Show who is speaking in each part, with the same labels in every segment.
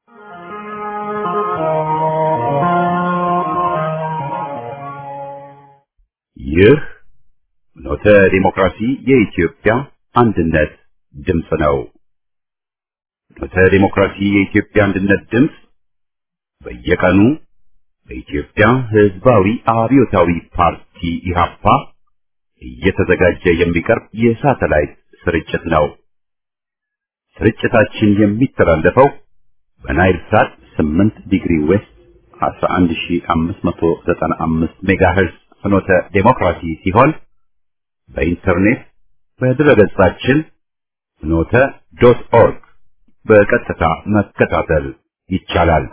Speaker 1: ይህ ኖተ ዲሞክራሲ የኢትዮጵያ አንድነት ድምፅ ነው። ኖተ ዲሞክራሲ የኢትዮጵያ አንድነት ድምፅ በየቀኑ በኢትዮጵያ ሕዝባዊ አብዮታዊ ፓርቲ ኢህአፓ እየተዘጋጀ የሚቀርብ የሳተላይት ስርጭት ነው። ስርጭታችን የሚተላለፈው በናይል ሳት 8 ዲግሪ ዌስት 11595 ሜጋሄርዝ ፍኖተ ዴሞክራሲ ሲሆን በኢንተርኔት በድረገጻችን ፍኖተ ዶት ኦርግ በቀጥታ መከታተል ይቻላል።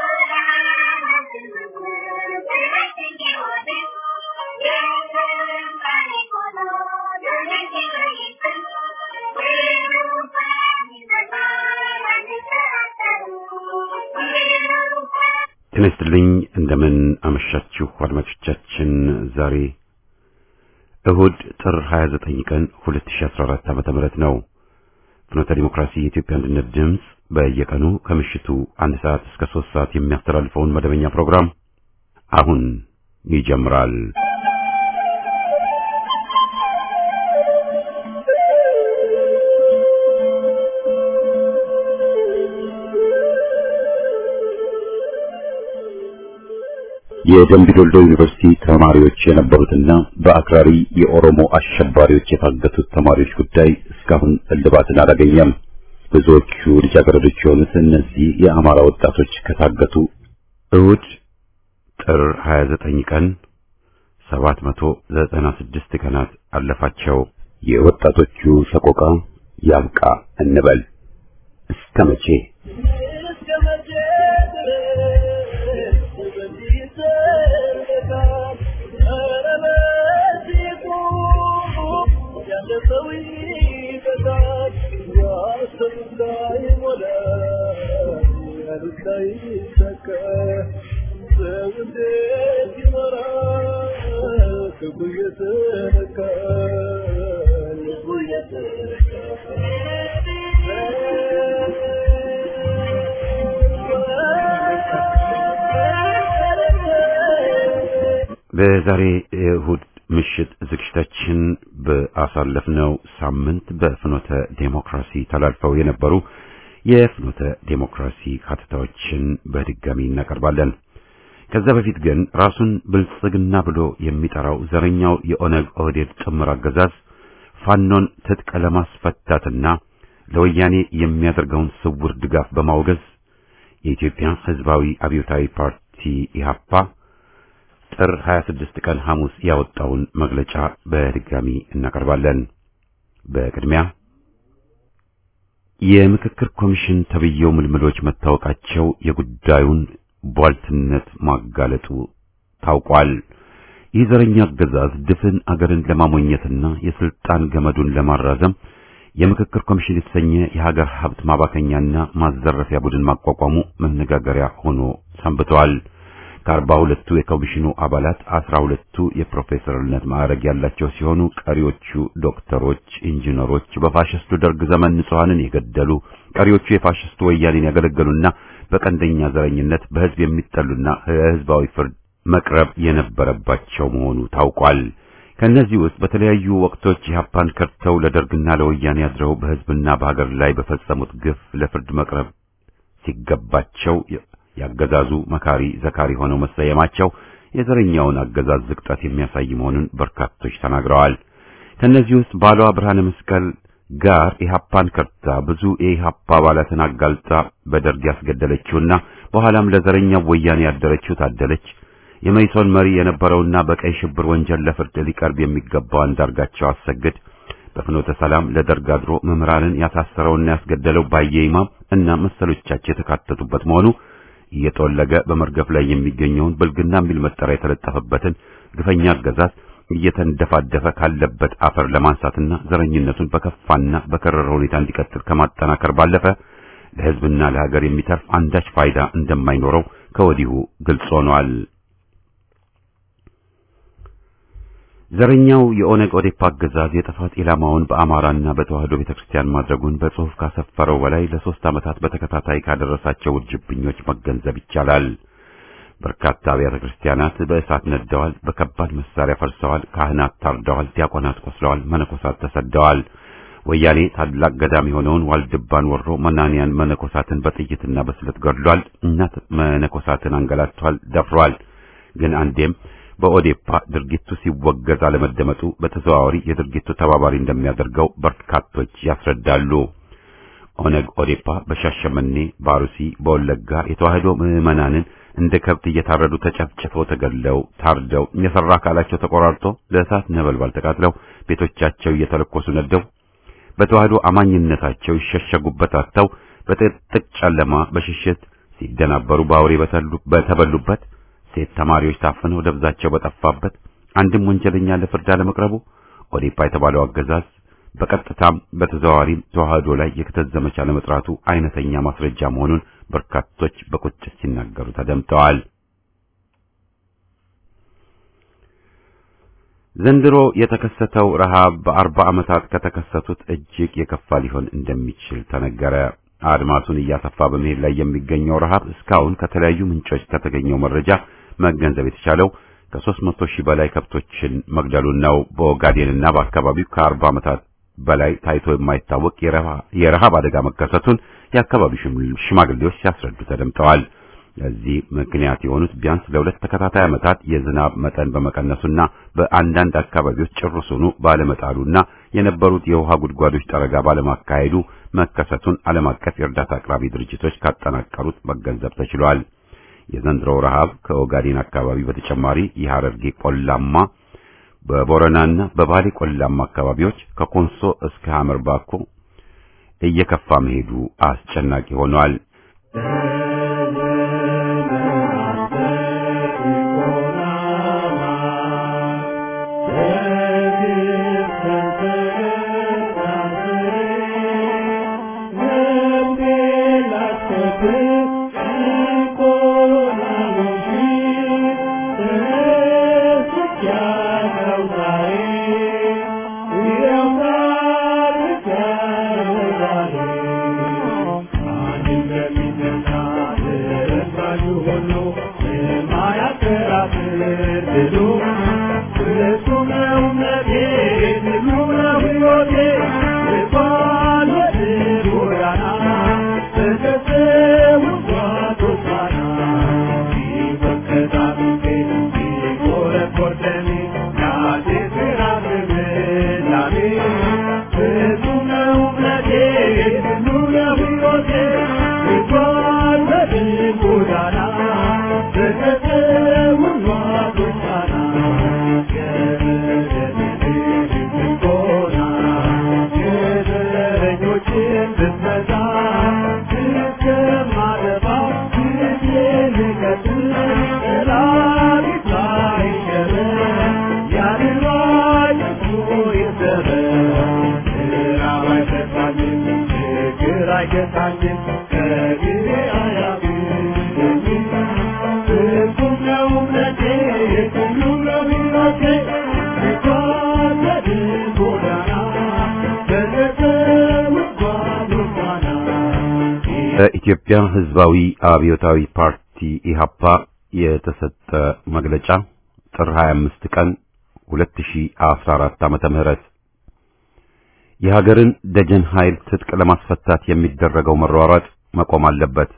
Speaker 1: ጤና ይስጥልኝ። እንደምን አመሻችሁ አድማጮቻችን። ዛሬ እሁድ ጥር 29 ቀን 2014 ዓመተ ምህረት ነው። ፍኖተ ዲሞክራሲ የኢትዮጵያ አንድነት ድምፅ በየቀኑ ከምሽቱ አንድ ሰዓት እስከ ሶስት ሰዓት የሚያስተላልፈውን መደበኛ ፕሮግራም አሁን ይጀምራል። የደምቢዶሎ ዩኒቨርሲቲ ተማሪዎች የነበሩትና በአክራሪ የኦሮሞ አሸባሪዎች የታገቱት ተማሪዎች ጉዳይ እስካሁን እልባትን አላገኘም። ብዙዎቹ ልጃገረዶች የሆኑት እነዚህ የአማራ ወጣቶች ከታገቱ እሁድ ጥር 29 ቀን 796 ቀናት አለፋቸው። የወጣቶቹ ሰቆቃ ያብቃ እንበል እስከ መቼ? በዛሬ እሁድ ምሽት ዝግጅታችን በአሳለፍነው ሳምንት በፍኖተ ዴሞክራሲ ተላልፈው የነበሩ የፍኖተ ዴሞክራሲ ሀተታዎችን በድጋሚ እናቀርባለን። ከዛ በፊት ግን ራሱን ብልጽግና ብሎ የሚጠራው ዘረኛው የኦነግ ኦህዴድ ጥምር አገዛዝ ፋኖን ትጥቅ ለማስፈታትና ለወያኔ የሚያደርገውን ስውር ድጋፍ በማውገዝ የኢትዮጵያ ሕዝባዊ አብዮታዊ ፓርቲ ኢህአፓ ጥር 26 ቀን ሐሙስ ያወጣውን መግለጫ በድጋሚ እናቀርባለን። በቅድሚያ የምክክር ኮሚሽን ተብየው ምልምሎች መታወቃቸው የጉዳዩን ቧልትነት ማጋለጡ ታውቋል። ይህ ዘረኛ አገዛዝ ድፍን አገርን ለማሞኘትና የስልጣን ገመዱን ለማራዘም የምክክር ኮሚሽን የተሰኘ የሀገር ሀብት ማባከኛና ማዘረፊያ ቡድን ማቋቋሙ መነጋገሪያ ሆኖ ሰንብተዋል። ከአርባ ሁለቱ የኮሚሽኑ አባላት አስራ ሁለቱ የፕሮፌሰርነት ማዕረግ ያላቸው ሲሆኑ ቀሪዎቹ ዶክተሮች፣ ኢንጂነሮች በፋሽስቱ ደርግ ዘመን ንጹሐንን የገደሉ ቀሪዎቹ የፋሽስቱ ወያኔን ያገለገሉና በቀንደኛ ዘረኝነት በሕዝብ የሚጠሉና ለሕዝባዊ ፍርድ መቅረብ የነበረባቸው መሆኑ ታውቋል። ከእነዚህ ውስጥ በተለያዩ ወቅቶች ኢህአፓን ከድተው ለደርግና ለወያኔ አድረው በሕዝብና በሀገር ላይ በፈጸሙት ግፍ ለፍርድ መቅረብ ሲገባቸው ያገዛዙ መካሪ ዘካሪ ሆነው መሰየማቸው የዘረኛውን አገዛዝ ዝቅጠት የሚያሳይ መሆኑን በርካቶች ተናግረዋል። ከእነዚህ ውስጥ ባሏ ብርሃነ መስቀል ጋር ኢህአፓን ከርታ ብዙ የኢህአፓ አባላትን አጋልጣ በደርግ ያስገደለችውና በኋላም ለዘረኛው ወያኔ ያደረችው ታደለች የመይሶን መሪ የነበረውና በቀይ ሽብር ወንጀል ለፍርድ ሊቀርብ የሚገባው አንዳርጋቸው አሰግድ በፍኖተ ሰላም ለደርግ አድሮ መምህራንን ያሳሰረውና ያስገደለው ባየ ኢማም እና መሰሎቻቸው የተካተቱበት መሆኑ እየጠወለገ በመርገፍ ላይ የሚገኘውን ብልግና የሚል መጠሪያ የተለጠፈበትን ግፈኛ አገዛዝ እየተንደፋደፈ ካለበት አፈር ለማንሳትና ዘረኝነቱን በከፋና በከረረ ሁኔታ እንዲቀጥል ከማጠናከር ባለፈ ለሕዝብና ለሀገር የሚተርፍ አንዳች ፋይዳ እንደማይኖረው ከወዲሁ ግልጽ ሆኗል። ዘረኛው የኦነግ ኦዴፓ አገዛዝ የጥፋት ኢላማውን በአማራና በተዋህዶ ቤተክርስቲያን ማድረጉን በጽሑፍ ካሰፈረው በላይ ለሶስት ዓመታት በተከታታይ ካደረሳቸው ውርጅብኞች መገንዘብ ይቻላል። በርካታ አብያተ ክርስቲያናት በእሳት ነደዋል፣ በከባድ መሳሪያ ፈርሰዋል፣ ካህናት ታርደዋል፣ ዲያቆናት ቆስለዋል፣ መነኮሳት ተሰደዋል። ወያኔ ታላቅ ገዳም የሆነውን ዋልድባን ወሮ መናንያን መነኮሳትን በጥይትና በስለት ገድሏል። እናት መነኮሳትን አንገላቷል፣ ደፍሯል። ግን አንዴም በኦዴፓ ድርጊቱ ሲወገዝ አለመደመጡ በተዘዋዋሪ የድርጊቱ ተባባሪ እንደሚያደርገው በርካቶች ያስረዳሉ። ኦነግ ኦዴፓ በሻሸመኔ፣ ባሩሲ፣ በወለጋ የተዋህዶ ምዕመናንን እንደ ከብት እየታረዱ ተጨፍጭፈው ተገድለው ታርደው የሰራ አካላቸው ተቆራርጦ ለእሳት ነበልባል ተቃጥለው ቤቶቻቸው እየተለኮሱ ነደው በተዋህዶ አማኝነታቸው ይሸሸጉበት አጥተው በጥቅጥቅ ጨለማ በሽሽት ሲደናበሩ በአውሬ በተበሉበት ሴት ተማሪዎች ታፍነው ደብዛቸው በጠፋበት አንድም ወንጀለኛ ለፍርድ አለመቅረቡ ኦዴፓ የተባለው አገዛዝ በቀጥታም በተዘዋዋሪም ተዋህዶ ላይ የክተት ዘመቻ ለመጥራቱ አይነተኛ ማስረጃ መሆኑን በርካቶች በቁጭት ሲናገሩ ተደምጠዋል። ዘንድሮ የተከሰተው ረሃብ በአርባ ዓመታት ከተከሰቱት እጅግ የከፋ ሊሆን እንደሚችል ተነገረ። አድማሱን እያሰፋ በመሄድ ላይ የሚገኘው ረሃብ እስካሁን ከተለያዩ ምንጮች ከተገኘው መረጃ መገንዘብ የተቻለው ከሦስት መቶ ሺህ በላይ ከብቶችን መግደሉን ነው። በኦጋዴንና በአካባቢው ከአርባ ዓመታት በላይ ታይቶ የማይታወቅ የረሃብ አደጋ መከሰቱን የአካባቢው ሽማግሌዎች ሲያስረዱ ተደምጠዋል። ለዚህ ምክንያት የሆኑት ቢያንስ ለሁለት ተከታታይ ዓመታት የዝናብ መጠን በመቀነሱና በአንዳንድ አካባቢዎች ጭርሱኑ ባለመጣሉና የነበሩት የውሃ ጉድጓዶች ጠረጋ ባለማካሄዱ መከሰቱን ዓለም አቀፍ የእርዳታ አቅራቢ ድርጅቶች ካጠናቀሩት መገንዘብ ተችሏል። የዘንድሮው ረሃብ ከኦጋዴን አካባቢ በተጨማሪ የሐረርጌ ቆላማ በቦረናና በባሌ ቆላማ አካባቢዎች ከኮንሶ እስከ ሐመር ባኮ እየከፋ መሄዱ አስጨናቂ ሆኗል። በኢትዮጵያ ሕዝባዊ አብዮታዊ ፓርቲ ኢሃፓ የተሰጠ መግለጫ ጥር 25 ቀን 2014 ዓመተ ምህረት የሀገርን ደጀን ኃይል ትጥቅ ለማስፈታት የሚደረገው መሯሯጥ መቆም አለበት።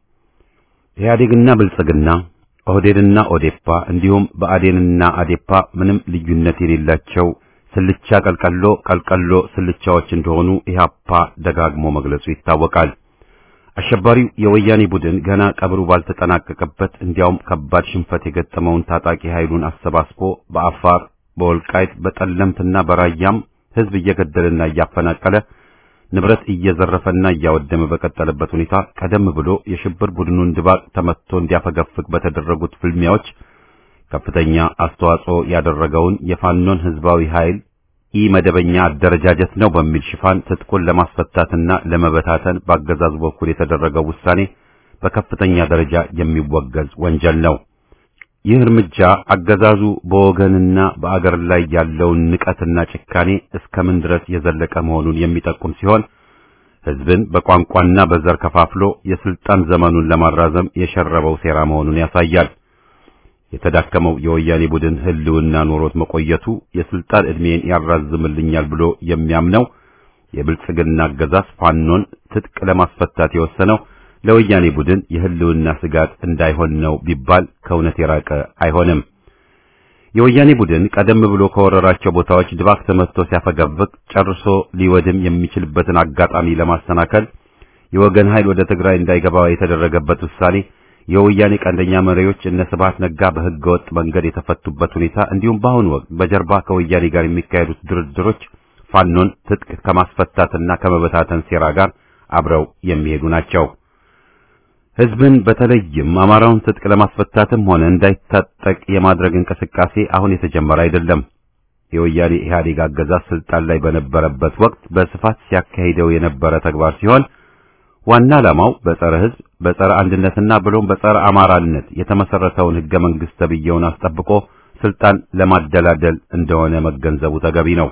Speaker 1: ኢህአዴግና ብልጽግና፣ ኦህዴድና ኦዴፓ እንዲሁም በአዴንና አዴፓ ምንም ልዩነት የሌላቸው ስልቻ ቀልቀሎ ቀልቀሎ ስልቻዎች እንደሆኑ ኢህአፓ ደጋግሞ መግለጹ ይታወቃል። አሸባሪው የወያኔ ቡድን ገና ቀብሩ ባልተጠናቀቀበት እንዲያውም ከባድ ሽንፈት የገጠመውን ታጣቂ ኃይሉን አሰባስቦ በአፋር፣ በወልቃይት፣ በጠለምትና በራያም ህዝብ እየገደለና እያፈናቀለ ንብረት እየዘረፈና እያወደመ በቀጠለበት ሁኔታ ቀደም ብሎ የሽብር ቡድኑን ድባቅ ተመትቶ እንዲያፈገፍግ በተደረጉት ፍልሚያዎች ከፍተኛ አስተዋጽኦ ያደረገውን የፋኖን ህዝባዊ ኃይል ኢ መደበኛ አደረጃጀት ነው በሚል ሽፋን ትጥቁን ለማስፈታትና ለመበታተን በአገዛዙ በኩል የተደረገው ውሳኔ በከፍተኛ ደረጃ የሚወገዝ ወንጀል ነው። ይህ እርምጃ አገዛዙ በወገንና በአገር ላይ ያለውን ንቀትና ጭካኔ እስከምን ድረስ የዘለቀ መሆኑን የሚጠቁም ሲሆን ሕዝብን በቋንቋና በዘር ከፋፍሎ የስልጣን ዘመኑን ለማራዘም የሸረበው ሴራ መሆኑን ያሳያል። የተዳከመው የወያኔ ቡድን ህልውና ኖሮት መቆየቱ የስልጣን ዕድሜን ያራዝምልኛል ብሎ የሚያምነው የብልጽግና አገዛዝ ፋኖን ትጥቅ ለማስፈታት የወሰነው ለወያኔ ቡድን የህልውና ስጋት እንዳይሆን ነው ቢባል ከእውነት የራቀ አይሆንም። የወያኔ ቡድን ቀደም ብሎ ከወረራቸው ቦታዎች ድባቅ ተመትቶ ሲያፈገፍግ ጨርሶ ሊወድም የሚችልበትን አጋጣሚ ለማሰናከል የወገን ኃይል ወደ ትግራይ እንዳይገባ የተደረገበት ውሳኔ የወያኔ ቀንደኛ መሪዎች እነ ስብሐት ነጋ በህገ ወጥ መንገድ የተፈቱበት ሁኔታ እንዲሁም በአሁኑ ወቅት በጀርባ ከወያኔ ጋር የሚካሄዱት ድርድሮች ፋኖን ትጥቅ ከማስፈታትና ከመበታተን ሴራ ጋር አብረው የሚሄዱ ናቸው። ህዝብን በተለይም አማራውን ትጥቅ ለማስፈታትም ሆነ እንዳይታጠቅ የማድረግ እንቅስቃሴ አሁን የተጀመረ አይደለም። የወያኔ ኢህአዴግ አገዛዝ ስልጣን ላይ በነበረበት ወቅት በስፋት ሲያካሂደው የነበረ ተግባር ሲሆን ዋና ዓላማው በጸረ ህዝብ፣ በጸረ አንድነትና ብሎም በጸረ አማራነት የተመሰረተውን ህገ መንግስት ተብዬውን አስጠብቆ ስልጣን ለማደላደል እንደሆነ መገንዘቡ ተገቢ ነው።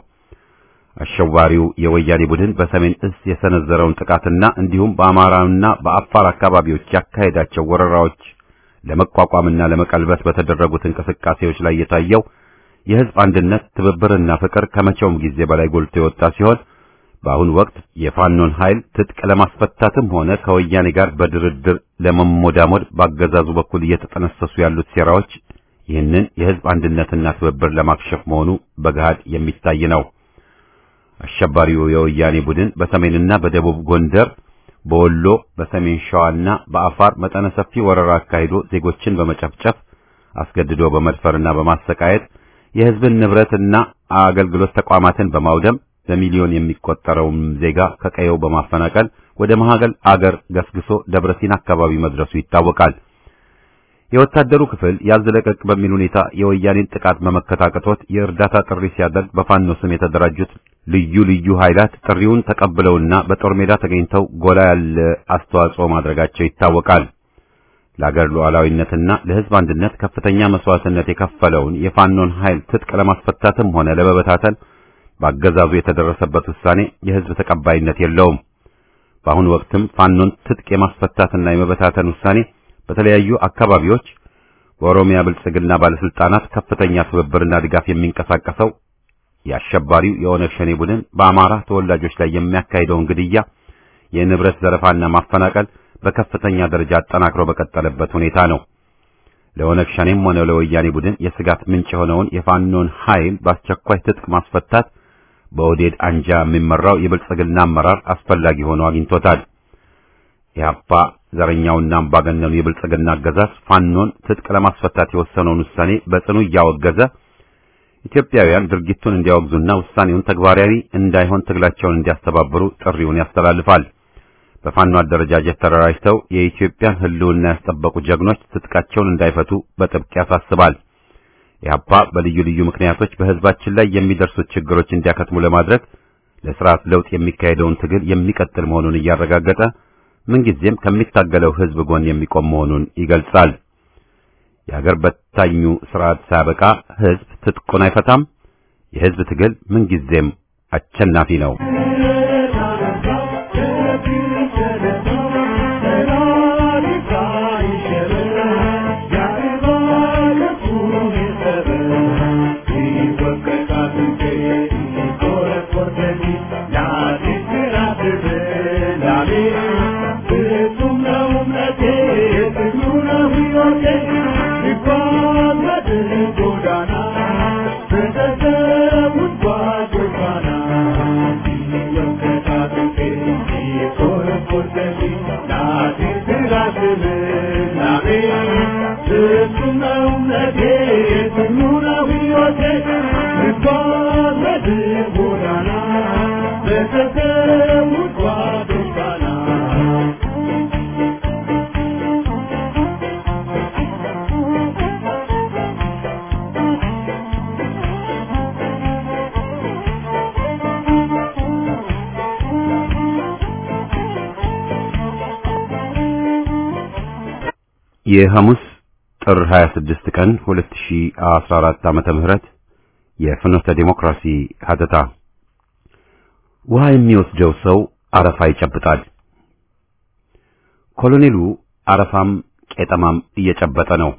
Speaker 1: አሸዋሪው የወያኔ ቡድን በሰሜን እዝ የሰነዘረውን ጥቃትና እንዲሁም በአማራና በአፋር አካባቢዎች ያካሄዳቸው ወረራዎች ለመቋቋምና ለመቀልበስ በተደረጉት እንቅስቃሴዎች ላይ የታየው የህዝብ አንድነት፣ ትብብርና ፍቅር ከመቼውም ጊዜ በላይ ጎልቶ የወጣ ሲሆን በአሁኑ ወቅት የፋኖን ኃይል ትጥቅ ለማስፈታትም ሆነ ከወያኔ ጋር በድርድር ለመሞዳሞድ በአገዛዙ በኩል እየተጠነሰሱ ያሉት ሴራዎች ይህንን የህዝብ አንድነትና ትብብር ለማክሸፍ መሆኑ በገሃድ የሚታይ ነው። አሸባሪው የወያኔ ቡድን በሰሜንና በደቡብ ጎንደር፣ በወሎ፣ በሰሜን ሸዋና በአፋር መጠነ ሰፊ ወረራ አካሂዶ ዜጎችን በመጨፍጨፍ አስገድዶ በመድፈርና በማሰቃየት የህዝብን ንብረትና አገልግሎት ተቋማትን በማውደም በሚሊዮን የሚቆጠረውን ዜጋ ከቀየው በማፈናቀል ወደ መሃገል አገር ገስግሶ ደብረሲና አካባቢ መድረሱ ይታወቃል። የወታደሩ ክፍል ያዝለቀቅ በሚል ሁኔታ የወያኔን ጥቃት መመከት አቅቶት የእርዳታ ጥሪ ሲያደርግ በፋኖ ስም የተደራጁት ልዩ ልዩ ኃይላት ጥሪውን ተቀብለውና በጦር ሜዳ ተገኝተው ጎላ ያለ አስተዋጽኦ ማድረጋቸው ይታወቃል። ለአገር ሉዓላዊነትና ለህዝብ አንድነት ከፍተኛ መስዋዕትነት የከፈለውን የፋኖን ኃይል ትጥቅ ለማስፈታትም ሆነ ለመበታተን በአገዛዙ የተደረሰበት ውሳኔ የህዝብ ተቀባይነት የለውም። በአሁኑ ወቅትም ፋኖን ትጥቅ የማስፈታትና የመበታተን ውሳኔ በተለያዩ አካባቢዎች በኦሮሚያ ብልጽግና ባለስልጣናት ከፍተኛ ትብብርና ድጋፍ የሚንቀሳቀሰው የአሸባሪው የኦነግ ሸኔ ቡድን በአማራ ተወላጆች ላይ የሚያካሂደውን ግድያ፣ የንብረት ዘረፋና ማፈናቀል በከፍተኛ ደረጃ አጠናክሮ በቀጠለበት ሁኔታ ነው። ለኦነግ ሸኔም ሆነ ለወያኔ ቡድን የስጋት ምንጭ የሆነውን የፋኖን ኃይል በአስቸኳይ ትጥቅ ማስፈታት በኦዴድ አንጃ የሚመራው የብልጽግና አመራር አስፈላጊ ሆኖ አግኝቶታል። ኢህአፓ ዘረኛውና አምባገነኑ የብልጽግና አገዛዝ ፋኖን ትጥቅ ለማስፈታት የወሰነውን ውሳኔ በጽኑ እያወገዘ ኢትዮጵያውያን ድርጊቱን እንዲያወግዙና ውሳኔውን ተግባራዊ እንዳይሆን ትግላቸውን እንዲያስተባብሩ ጥሪውን ያስተላልፋል። በፋኖ አደረጃጀት ተደራጅተው የኢትዮጵያን ሕልውና ያስጠበቁ ጀግኖች ትጥቃቸውን እንዳይፈቱ በጥብቅ ያሳስባል። ኢህአፓ በልዩ ልዩ ምክንያቶች በህዝባችን ላይ የሚደርሱት ችግሮች እንዲያከትሙ ለማድረግ ለስርዓት ለውጥ የሚካሄደውን ትግል የሚቀጥል መሆኑን እያረጋገጠ ምንጊዜም ከሚታገለው ህዝብ ጎን የሚቆም መሆኑን ይገልጻል። የአገር በታኙ ስርዓት ሳያበቃ ህዝብ ትጥቁን አይፈታም። የህዝብ ትግል ምንጊዜም አሸናፊ ነው። የሐሙስ ጥር 26 ቀን 2014 ዓመተ ምህረት የፍኖተ ዲሞክራሲ ሀተታ ውሃ የሚወስደው ሰው አረፋ ይጨብጣል። ኮሎኔሉ አረፋም ቄጠማም እየጨበጠ ነው።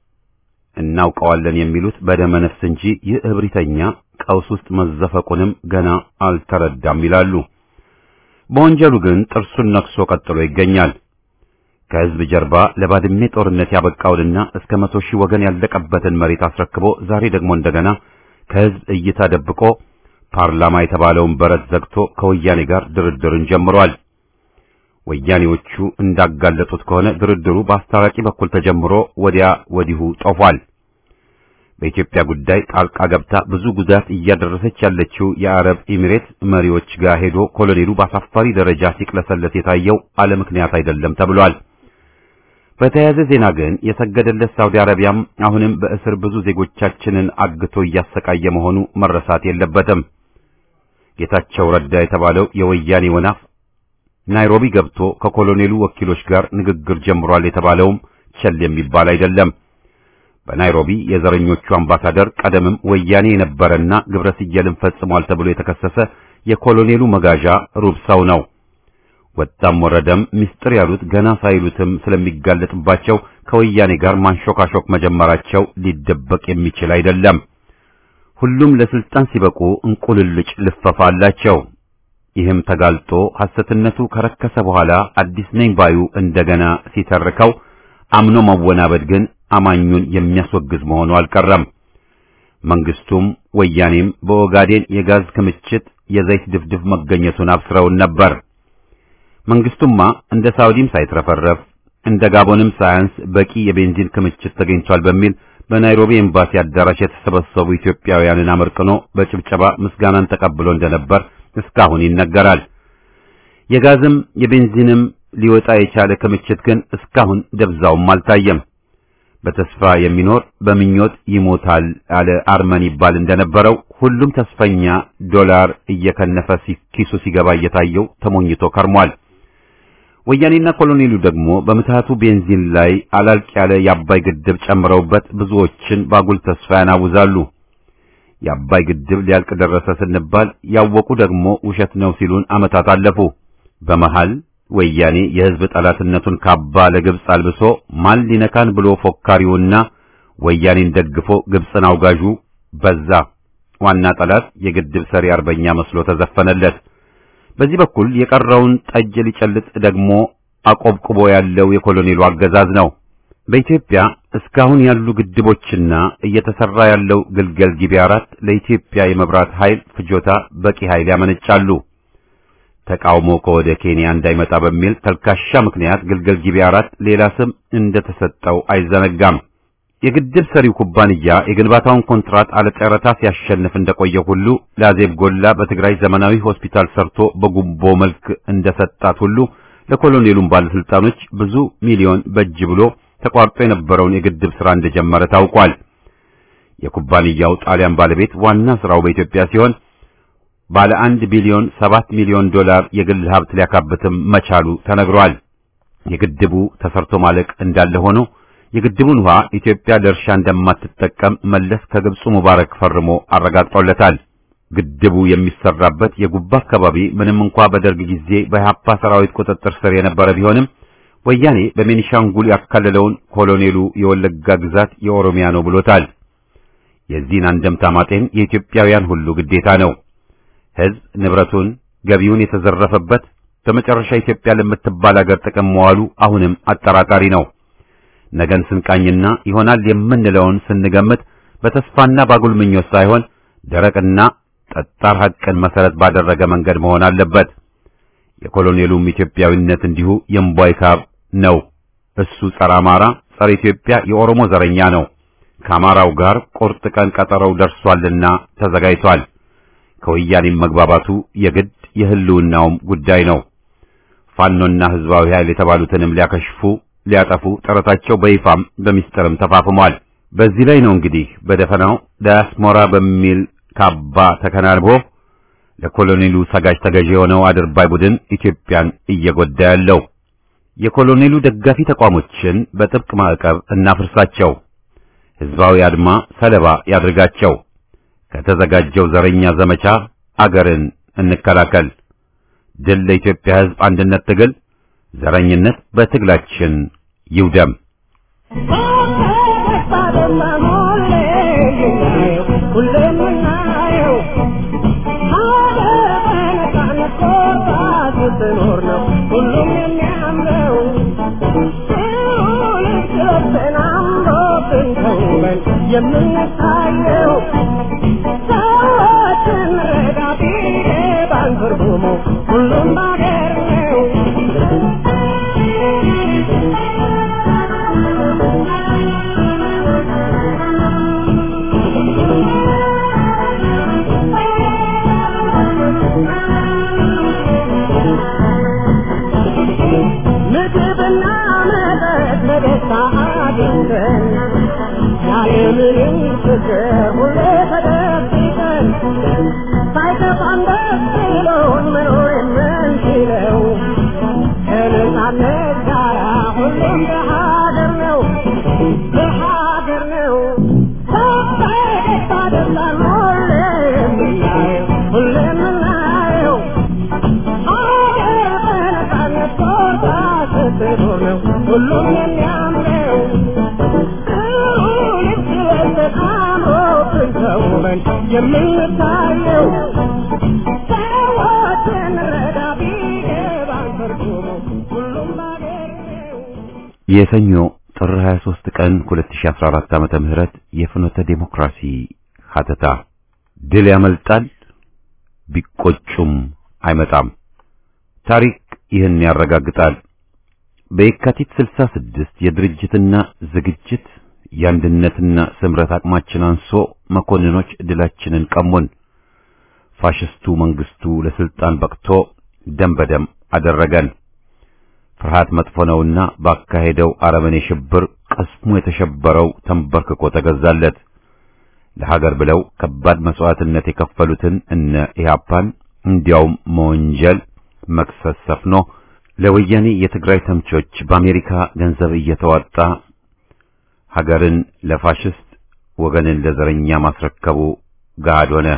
Speaker 1: እናውቀዋለን የሚሉት በደመ ነፍስ እንጂ ይህ እብሪተኛ ቀውስ ውስጥ መዘፈቁንም ገና አልተረዳም ይላሉ። በወንጀሉ ግን ጥርሱን ነክሶ ቀጥሎ ይገኛል። ከህዝብ ጀርባ ለባድሜ ጦርነት ያበቃውንና እስከ መቶ ሺህ ወገን ያለቀበትን መሬት አስረክቦ ዛሬ ደግሞ እንደገና ከህዝብ እይታ ደብቆ ፓርላማ የተባለውን በረት ዘግቶ ከወያኔ ጋር ድርድርን ጀምሯል። ወያኔዎቹ እንዳጋለጡት ከሆነ ድርድሩ በአስታራቂ በኩል ተጀምሮ ወዲያ ወዲሁ ጦፏል። በኢትዮጵያ ጉዳይ ጣልቃ ገብታ ብዙ ጉዳት እያደረሰች ያለችው የአረብ ኤሚሬት መሪዎች ጋር ሄዶ ኮሎኔሉ በአሳፋሪ ደረጃ ሲቅለሰለት የታየው አለ ምክንያት አይደለም ተብሏል። በተያያዘ ዜና ግን የሰገደለት ሳውዲ አረቢያም አሁንም በእስር ብዙ ዜጎቻችንን አግቶ እያሰቃየ መሆኑ መረሳት የለበትም። ጌታቸው ረዳ የተባለው የወያኔ ወናፍ ናይሮቢ ገብቶ ከኮሎኔሉ ወኪሎች ጋር ንግግር ጀምሯል የተባለውም ቸል የሚባል አይደለም። በናይሮቢ የዘረኞቹ አምባሳደር ቀደምም ወያኔ የነበረና ግብረ ስየልን ፈጽሟል ተብሎ የተከሰሰ የኮሎኔሉ መጋዣ ሩብ ሰው ነው። ወጣም ወረደም ምስጢር ያሉት ገና ሳይሉትም ስለሚጋለጥባቸው ከወያኔ ጋር ማንሾካሾክ መጀመራቸው ሊደበቅ የሚችል አይደለም። ሁሉም ለስልጣን ሲበቁ እንቁልልጭ ልፈፋ አላቸው። ይህም ተጋልጦ ሐሰትነቱ ከረከሰ በኋላ አዲስ ነኝ ባዩ እንደገና ሲተርከው አምኖ መወናበድ ግን አማኙን የሚያስወግዝ መሆኑ አልቀረም። መንግስቱም ወያኔም በኦጋዴን የጋዝ ክምችት የዘይት ድፍድፍ መገኘቱን አብስረውን ነበር። መንግስቱማ እንደ ሳውዲም ሳይትረፈረፍ እንደ ጋቦንም ሳያንስ በቂ የቤንዚን ክምችት ተገኝቷል በሚል በናይሮቢ ኤምባሲ አዳራሽ የተሰበሰቡ ኢትዮጵያውያንን አመርቅኖ በጭብጨባ ምስጋናን ተቀብሎ እንደነበር እስካሁን ይነገራል። የጋዝም የቤንዚንም ሊወጣ የቻለ ክምችት ግን እስካሁን ደብዛውም አልታየም። በተስፋ የሚኖር በምኞት ይሞታል አለ አርመን ይባል እንደነበረው ሁሉም ተስፈኛ ዶላር እየከነፈ ኪሱ ሲገባ እየታየው ተሞኝቶ ከርሟል። ወያኔና ኮሎኔሉ ደግሞ በምትሃቱ ቤንዚን ላይ አላልቅ ያለ የአባይ ግድብ ጨምረውበት ብዙዎችን ባጉል ተስፋ ያናውዛሉ። የአባይ ግድብ ሊያልቅ ደረሰ ስንባል ያወቁ ደግሞ ውሸት ነው ሲሉን ዓመታት አለፉ። በመሃል ወያኔ የሕዝብ ጠላትነቱን ካባ ለግብፅ አልብሶ ማን ሊነካን ብሎ ፎካሪውና ወያኔን ደግፎ ግብፅን አውጋዡ በዛ። ዋና ጠላት የግድብ ሰሪ አርበኛ መስሎ ተዘፈነለት። በዚህ በኩል የቀረውን ጠጅ ሊጨልጥ ደግሞ አቆብቁቦ ያለው የኮሎኔሉ አገዛዝ ነው። በኢትዮጵያ እስካሁን ያሉ ግድቦችና እየተሰራ ያለው ግልገል ጊቤ አራት ለኢትዮጵያ የመብራት ኃይል ፍጆታ በቂ ኃይል ያመነጫሉ። ተቃውሞ ከወደ ኬንያ እንዳይመጣ በሚል ተልካሻ ምክንያት ግልገል ጊቤ አራት ሌላ ስም እንደተሰጠው አይዘነጋም። የግድብ ሰሪው ኩባንያ የግንባታውን ኮንትራት አለ ጨረታ ሲያሸንፍ እንደቆየ ሁሉ ለአዜብ ጎላ በትግራይ ዘመናዊ ሆስፒታል ሰርቶ በጉቦ መልክ እንደሰጣት ሁሉ ለኮሎኔሉም ባለስልጣኖች ብዙ ሚሊዮን በጅ ብሎ ተቋርጦ የነበረውን የግድብ ሥራ እንደጀመረ ታውቋል። የኩባንያው ጣሊያን ባለቤት ዋና ሥራው በኢትዮጵያ ሲሆን ባለ አንድ ቢሊዮን ሰባት ሚሊዮን ዶላር የግል ሀብት ሊያካብትም መቻሉ ተነግሯል። የግድቡ ተሰርቶ ማለቅ እንዳለ ሆኖ የግድቡን ውሃ ኢትዮጵያ ለእርሻ እንደማትጠቀም መለስ ከግብፁ ሙባረክ ፈርሞ አረጋግጦለታል። ግድቡ የሚሰራበት የጉባ አካባቢ ምንም እንኳ በደርግ ጊዜ በኢህአፓ ሰራዊት ቁጥጥር ስር የነበረ ቢሆንም ወያኔ በቤኒሻንጉል ያካለለውን ኮሎኔሉ የወለጋ ግዛት የኦሮሚያ ነው ብሎታል። የዚህን አንደምታ ማጤን የኢትዮጵያውያን ሁሉ ግዴታ ነው። ሕዝብ ንብረቱን፣ ገቢውን የተዘረፈበት በመጨረሻ ኢትዮጵያ ለምትባል አገር ጥቅም መዋሉ አሁንም አጠራጣሪ ነው። ነገን ስንቃኝና ይሆናል የምንለውን ስንገምት በተስፋና ባጉል ምኞት ሳይሆን ደረቅና ጠጣር ሐቅን መሰረት ባደረገ መንገድ መሆን አለበት። የኮሎኔሉም ኢትዮጵያዊነት እንዲሁ የእምቧይ ካብ ነው። እሱ ጸረ አማራ፣ ጸረ ኢትዮጵያ የኦሮሞ ዘረኛ ነው። ከአማራው ጋር ቁርጥ ቀን ቀጠረው ደርሷልና ተዘጋጅቷል። ከወያኔም መግባባቱ የግድ የህልውናውም ጉዳይ ነው። ፋኖና ህዝባዊ ኃይል የተባሉትንም ሊያከሽፉ ሊያጠፉ ጥረታቸው በይፋም በሚስጥርም ተፋፍሟል። በዚህ ላይ ነው እንግዲህ በደፈናው ዳያስፖራ በሚል ካባ ተከናንቦ ለኮሎኔሉ ሰጋጅ ተገዥ የሆነው አድርባይ ቡድን ኢትዮጵያን እየጎዳ ያለው። የኮሎኔሉ ደጋፊ ተቋሞችን በጥብቅ ማዕቀብ እናፍርሳቸው። ሕዝባዊ አድማ ሰለባ ያድርጋቸው። ከተዘጋጀው ዘረኛ ዘመቻ አገርን እንከላከል። ድል ለኢትዮጵያ ሕዝብ አንድነት ትግል፣ ዘረኝነት በትግላችን ይውደም።
Speaker 2: ስትኖር ነው ሁሉም የሚያምረው ልብስን አምሮብን ተውበን የምንታየው ሰዎችን ረዳ ቢገባን ትርጉሙ ሁሉም ባገር ነው ምግብና መጠጥ በደስታ አግኝተን ያለምንም ችግር ሁሌ ተደብቀን ሳይከፋን ደስ ብሎን መኖር የምንችለው ከነጻነት ጋራ ሁሉም በሀገር ነው በሀገር ነው በደስታ ደስታን ሁሌ የምናየው ሁሌ የምናየው ሀገር በነጻነት ቦታ ስትኖር ነው ሁሉም የሚያምረው ልብስ ለብሰን አምሮብን ተውበን የምንታየው ሰዎችን ረዳ ቢገባን ትርጉሙ ሁሉም ባገር ነው
Speaker 1: የሰኞ ጥር 23 ቀን 2014 ዓመተ ምህረት የፍኖተ ዴሞክራሲ ሀተታ ድል ያመልጣል ቢቆጩም አይመጣም። ታሪክ ይህን ያረጋግጣል። በየካቲት 66 የድርጅትና ዝግጅት የአንድነትና ስምረት አቅማችን አንሶ መኮንኖች ድላችንን ቀሙን። ፋሽስቱ መንግስቱ ለስልጣን በቅቶ ደም በደም አደረገን። ፍርሃት መጥፎ ነውና ባካሄደው አረመኔ ሽብር ቅስሙ የተሸበረው ተንበርክኮ ተገዛለት። ለሀገር ብለው ከባድ መስዋዕትነት የከፈሉትን እነ ኢህአፓን እንዲያውም መወንጀል መክሰስ ሰፍኖ ለወያኔ የትግራይ ተምቾች በአሜሪካ ገንዘብ እየተዋጣ ሀገርን ለፋሽስት ወገንን ለዘረኛ ማስረከቡ ገሃድ ሆነ።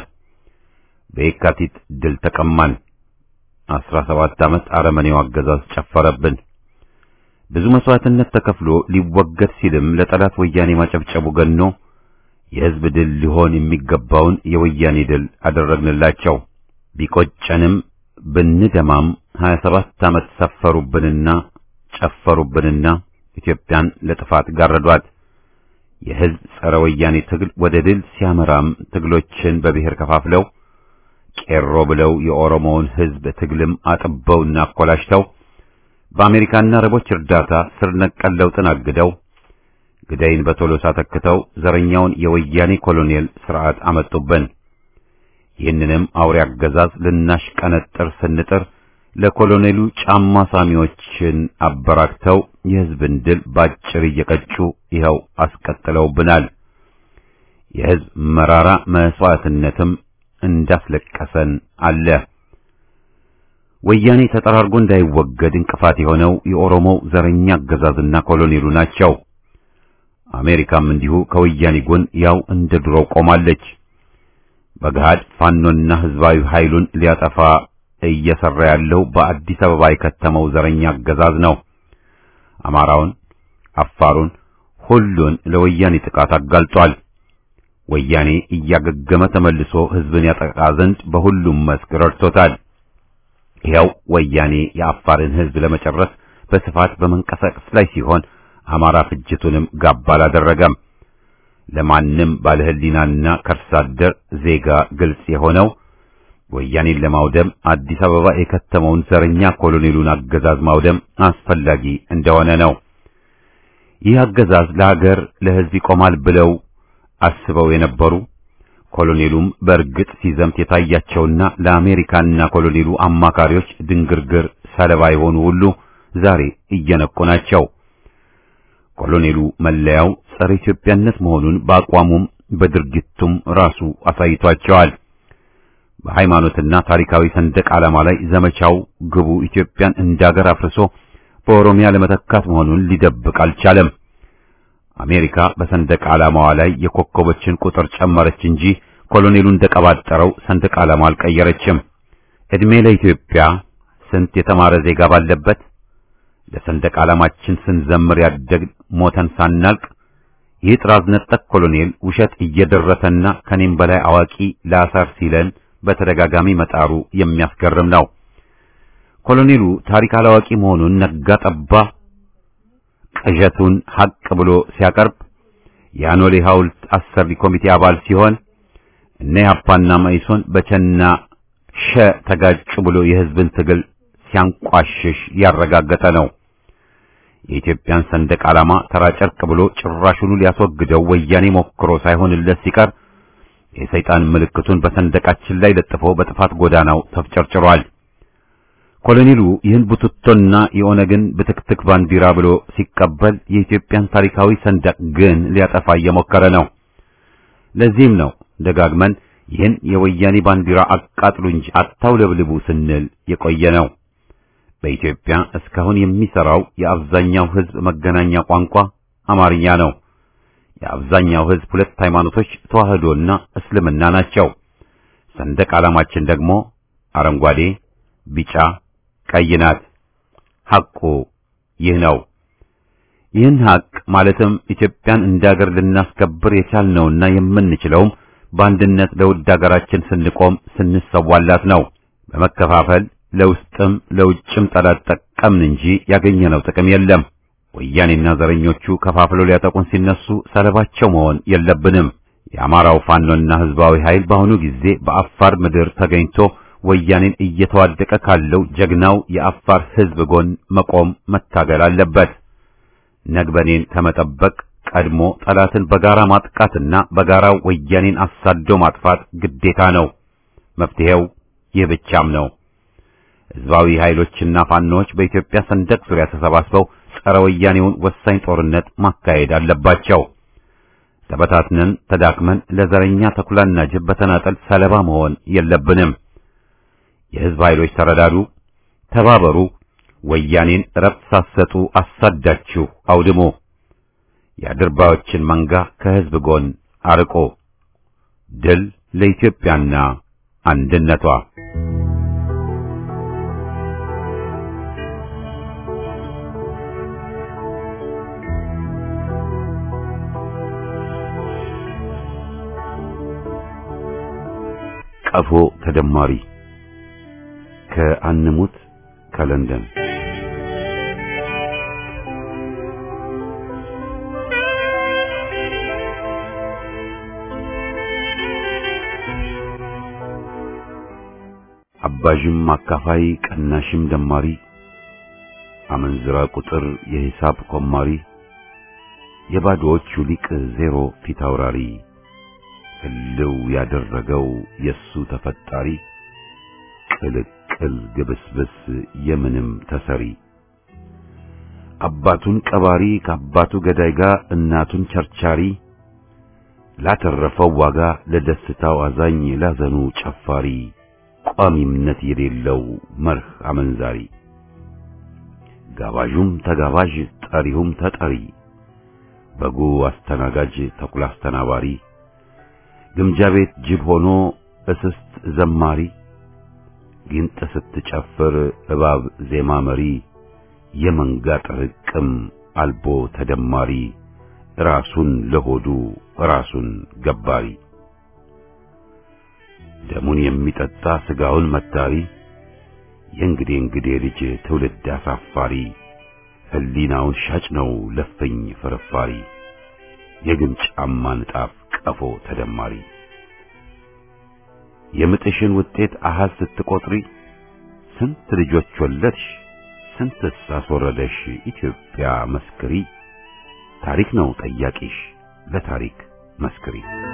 Speaker 1: በየካቲት ድል ተቀማን። አስራ ሰባት ዓመት አረመኔው አገዛዝ ጨፈረብን። ብዙ መስዋዕትነት ተከፍሎ ሊወገድ ሲልም ለጠላት ወያኔ ማጨብጨቡ ገኖ የሕዝብ ድል ሊሆን የሚገባውን የወያኔ ድል አደረግንላቸው። ቢቆጨንም ብንደማም ሀያ ሰባት ዓመት ሰፈሩብንና ጨፈሩብንና ኢትዮጵያን ለጥፋት ጋረዷት። የሕዝብ ጸረ ወያኔ ትግል ወደ ድል ሲያመራም ትግሎችን በብሔር ከፋፍለው ቄሮ ብለው የኦሮሞውን ሕዝብ ትግልም አጥበውና አኮላሽተው በአሜሪካና አረቦች እርዳታ ስር ነቀል ለውጥን አግደው ግዳይን በቶሎሳ ተክተው ዘረኛውን የወያኔ ኮሎኔል ስርዓት አመጡብን። ይህንንም አውሬ አገዛዝ ልናሽቀነጥር ስንጥር ለኮሎኔሉ ጫማ ሳሚዎችን አበራክተው የሕዝብን ድል ባጭር እየቀጩ ይኸው አስቀጥለውብናል። የሕዝብ መራራ መስዋዕትነትም እንዳስለቀሰን አለ። ወያኔ ተጠራርጎ እንዳይወገድ እንቅፋት የሆነው የኦሮሞው ዘረኛ አገዛዝና ኮሎኔሉ ናቸው። አሜሪካም እንዲሁ ከወያኔ ጎን ያው እንደ ድሮው ቆማለች። በገሃድ ፋኖና ህዝባዊ ኃይሉን ሊያጠፋ እየሰራ ያለው በአዲስ አበባ የከተመው ዘረኛ አገዛዝ ነው። አማራውን፣ አፋሩን፣ ሁሉን ለወያኔ ጥቃት አጋልጧል። ወያኔ እያገገመ ተመልሶ ህዝብን ያጠቃ ዘንድ በሁሉም መስክ ረድቶታል። ይኸው ወያኔ የአፋርን ህዝብ ለመጨረስ በስፋት በመንቀሳቀስ ላይ ሲሆን አማራ ፍጅቱንም ጋባ አላደረገም። ለማንም ባለህሊናና ከርሳ አደር ዜጋ ግልጽ የሆነው ወያኔን ለማውደም አዲስ አበባ የከተመውን ዘረኛ ኮሎኔሉን አገዛዝ ማውደም አስፈላጊ እንደሆነ ነው። ይህ አገዛዝ ለሀገር ለህዝብ ይቆማል ብለው አስበው የነበሩ ኮሎኔሉም በእርግጥ ሲዘምት የታያቸውና ለአሜሪካና ኮሎኔሉ አማካሪዎች ድንግርግር ሰለባ የሆኑ ሁሉ ዛሬ እየነቁ ናቸው። ኮሎኔሉ መለያው ጸረ ኢትዮጵያነት መሆኑን በአቋሙም በድርጊቱም ራሱ አሳይቷቸዋል። በሃይማኖትና ታሪካዊ ሰንደቅ ዓላማ ላይ ዘመቻው ግቡ ኢትዮጵያን እንዳገር አፍርሶ በኦሮሚያ ለመተካት መሆኑን ሊደብቅ አልቻለም። አሜሪካ በሰንደቅ ዓላማዋ ላይ የኮከቦችን ቁጥር ጨመረች እንጂ ኮሎኔሉ እንደቀባጠረው ሰንደቅ ዓላማ አልቀየረችም። እድሜ ለኢትዮጵያ ስንት የተማረ ዜጋ ባለበት ለሰንደቅ ዓላማችን ስንዘምር ያደግ ሞተን ሳናልቅ ይህ ጥራዝ ነጠቅ ኮሎኔል ውሸት እየደረሰና ከኔም በላይ አዋቂ ላሳር ሲለን በተደጋጋሚ መጣሩ የሚያስገርም ነው። ኮሎኔሉ ታሪክ አላዋቂ መሆኑን ነጋ ጠባ ቅዠቱን ሐቅ ብሎ ሲያቀርብ የአኖሌ ሐውልት አሰሪ ኮሚቴ አባል ሲሆን እነ ያፓና መኢሶን በቸና ሸ ተጋጩ ብሎ የሕዝብን ትግል ሲያንቋሽሽ ያረጋገጠ ነው። የኢትዮጵያን ሰንደቅ ዓላማ ተራ ጨርቅ ብሎ ጭራሹኑ ሊያስወግደው ወያኔ ሞክሮ ሳይሆንለት ሲቀር የሰይጣን ምልክቱን በሰንደቃችን ላይ ለጥፎ በጥፋት ጎዳናው ተፍጨርጭሯል። ኮሎኔሉ ይህን ቡትቶና የኦነግን ብትክትክ ባንዲራ ብሎ ሲቀበል የኢትዮጵያን ታሪካዊ ሰንደቅ ግን ሊያጠፋ እየሞከረ ነው። ለዚህም ነው ደጋግመን ይህን የወያኔ ባንዲራ አቃጥሉ እንጂ አታውለብልቡ ስንል የቆየ ነው። በኢትዮጵያ እስካሁን የሚሰራው የአብዛኛው ሕዝብ መገናኛ ቋንቋ አማርኛ ነው። የአብዛኛው ሕዝብ ሁለት ሃይማኖቶች ተዋህዶና እስልምና ናቸው። ሰንደቅ ዓላማችን ደግሞ አረንጓዴ፣ ቢጫ፣ ቀይ ናት። ሐቁ ይህ ነው። ይህን ሐቅ ማለትም ኢትዮጵያን እንደ አገር ልናስከብር የቻልነውና የምንችለውም በአንድነት ለውድ አገራችን ስንቆም ስንሰዋላት ነው። በመከፋፈል ለውስጥም ለውጭም ጠላት ጠቀምን እንጂ ያገኘነው ጥቅም የለም። ወያኔና ዘረኞቹ ከፋፍለው ሊያጠቁን ሲነሱ ሰለባቸው መሆን የለብንም። የአማራው ፋኖና ሕዝባዊ ኃይል በአሁኑ ጊዜ በአፋር ምድር ተገኝቶ ወያኔን እየተዋደቀ ካለው ጀግናው የአፋር ሕዝብ ጎን መቆም መታገል አለበት። ነግበኔን ከመጠበቅ ቀድሞ ጠላትን በጋራ ማጥቃትና በጋራ ወያኔን አሳዶ ማጥፋት ግዴታ ነው። መፍትሄው ይህ ብቻም ነው። ሕዝባዊ ኃይሎችና ፋኖዎች በኢትዮጵያ ሰንደቅ ዙሪያ ተሰባስበው ጸረ ወያኔውን ወሳኝ ጦርነት ማካሄድ አለባቸው። ተበታትነን ተዳክመን ለዘረኛ ተኩላና ጅብ በተናጠል ሰለባ መሆን የለብንም። የሕዝብ ኃይሎች ተረዳዱ፣ ተባበሩ። ወያኔን እረፍት ሳትሰጡ አሳዳችሁ አውድሙ። የአድርባዮችን መንጋ ከሕዝብ ጎን አርቆ ድል ለኢትዮጵያና አንድነቷ። ቀፎ ተደማሪ ከአንሙት ከለንደን አባዥም አካፋይ ቀናሽም ደማሪ አመንዝራ ቁጥር የሂሳብ ኮማሪ የባዶዎቹ ሊቅ ዜሮ ፊት አውራሪ ህልው ያደረገው የሱ ተፈጣሪ ቅልቅል ግብስብስ የምንም ተሰሪ አባቱን ቀባሪ ከአባቱ ገዳይ ጋር እናቱን ቸርቻሪ ላተረፈው ዋጋ ለደስታው አዛኝ ላዘኑ ጨፋሪ ቋሚምነት የሌለው መርህ አመንዛሪ ጋባዡም ተጋባዥ ጠሪውም ተጠሪ በጉ አስተናጋጅ ተኩላ አስተናባሪ ግምጃ ቤት ጅብ ሆኖ እስስት ዘማሪ ጊንጥ ስትጨፍር እባብ ዜማ መሪ የመንጋ ጥርቅም አልቦ ተደማሪ ራሱን ለሆዱ ራሱን ገባሪ ደሙን የሚጠጣ ስጋውን መታሪ የእንግዴ እንግዴ ልጅ ትውልድ አሳፋሪ ህሊናውን ሻጭ ነው ለፍኝ ፍርፋሪ የግም ጫማ ንጣፍ ቀፎ ተደማሪ የምጥሽን ውጤት አሃዝ ስትቆጥሪ ስንት ልጆች ወለድሽ ስንትስ አስወረደሽ ኢትዮጵያ መስክሪ ታሪክ ነው ጠያቂሽ ለታሪክ መስክሪ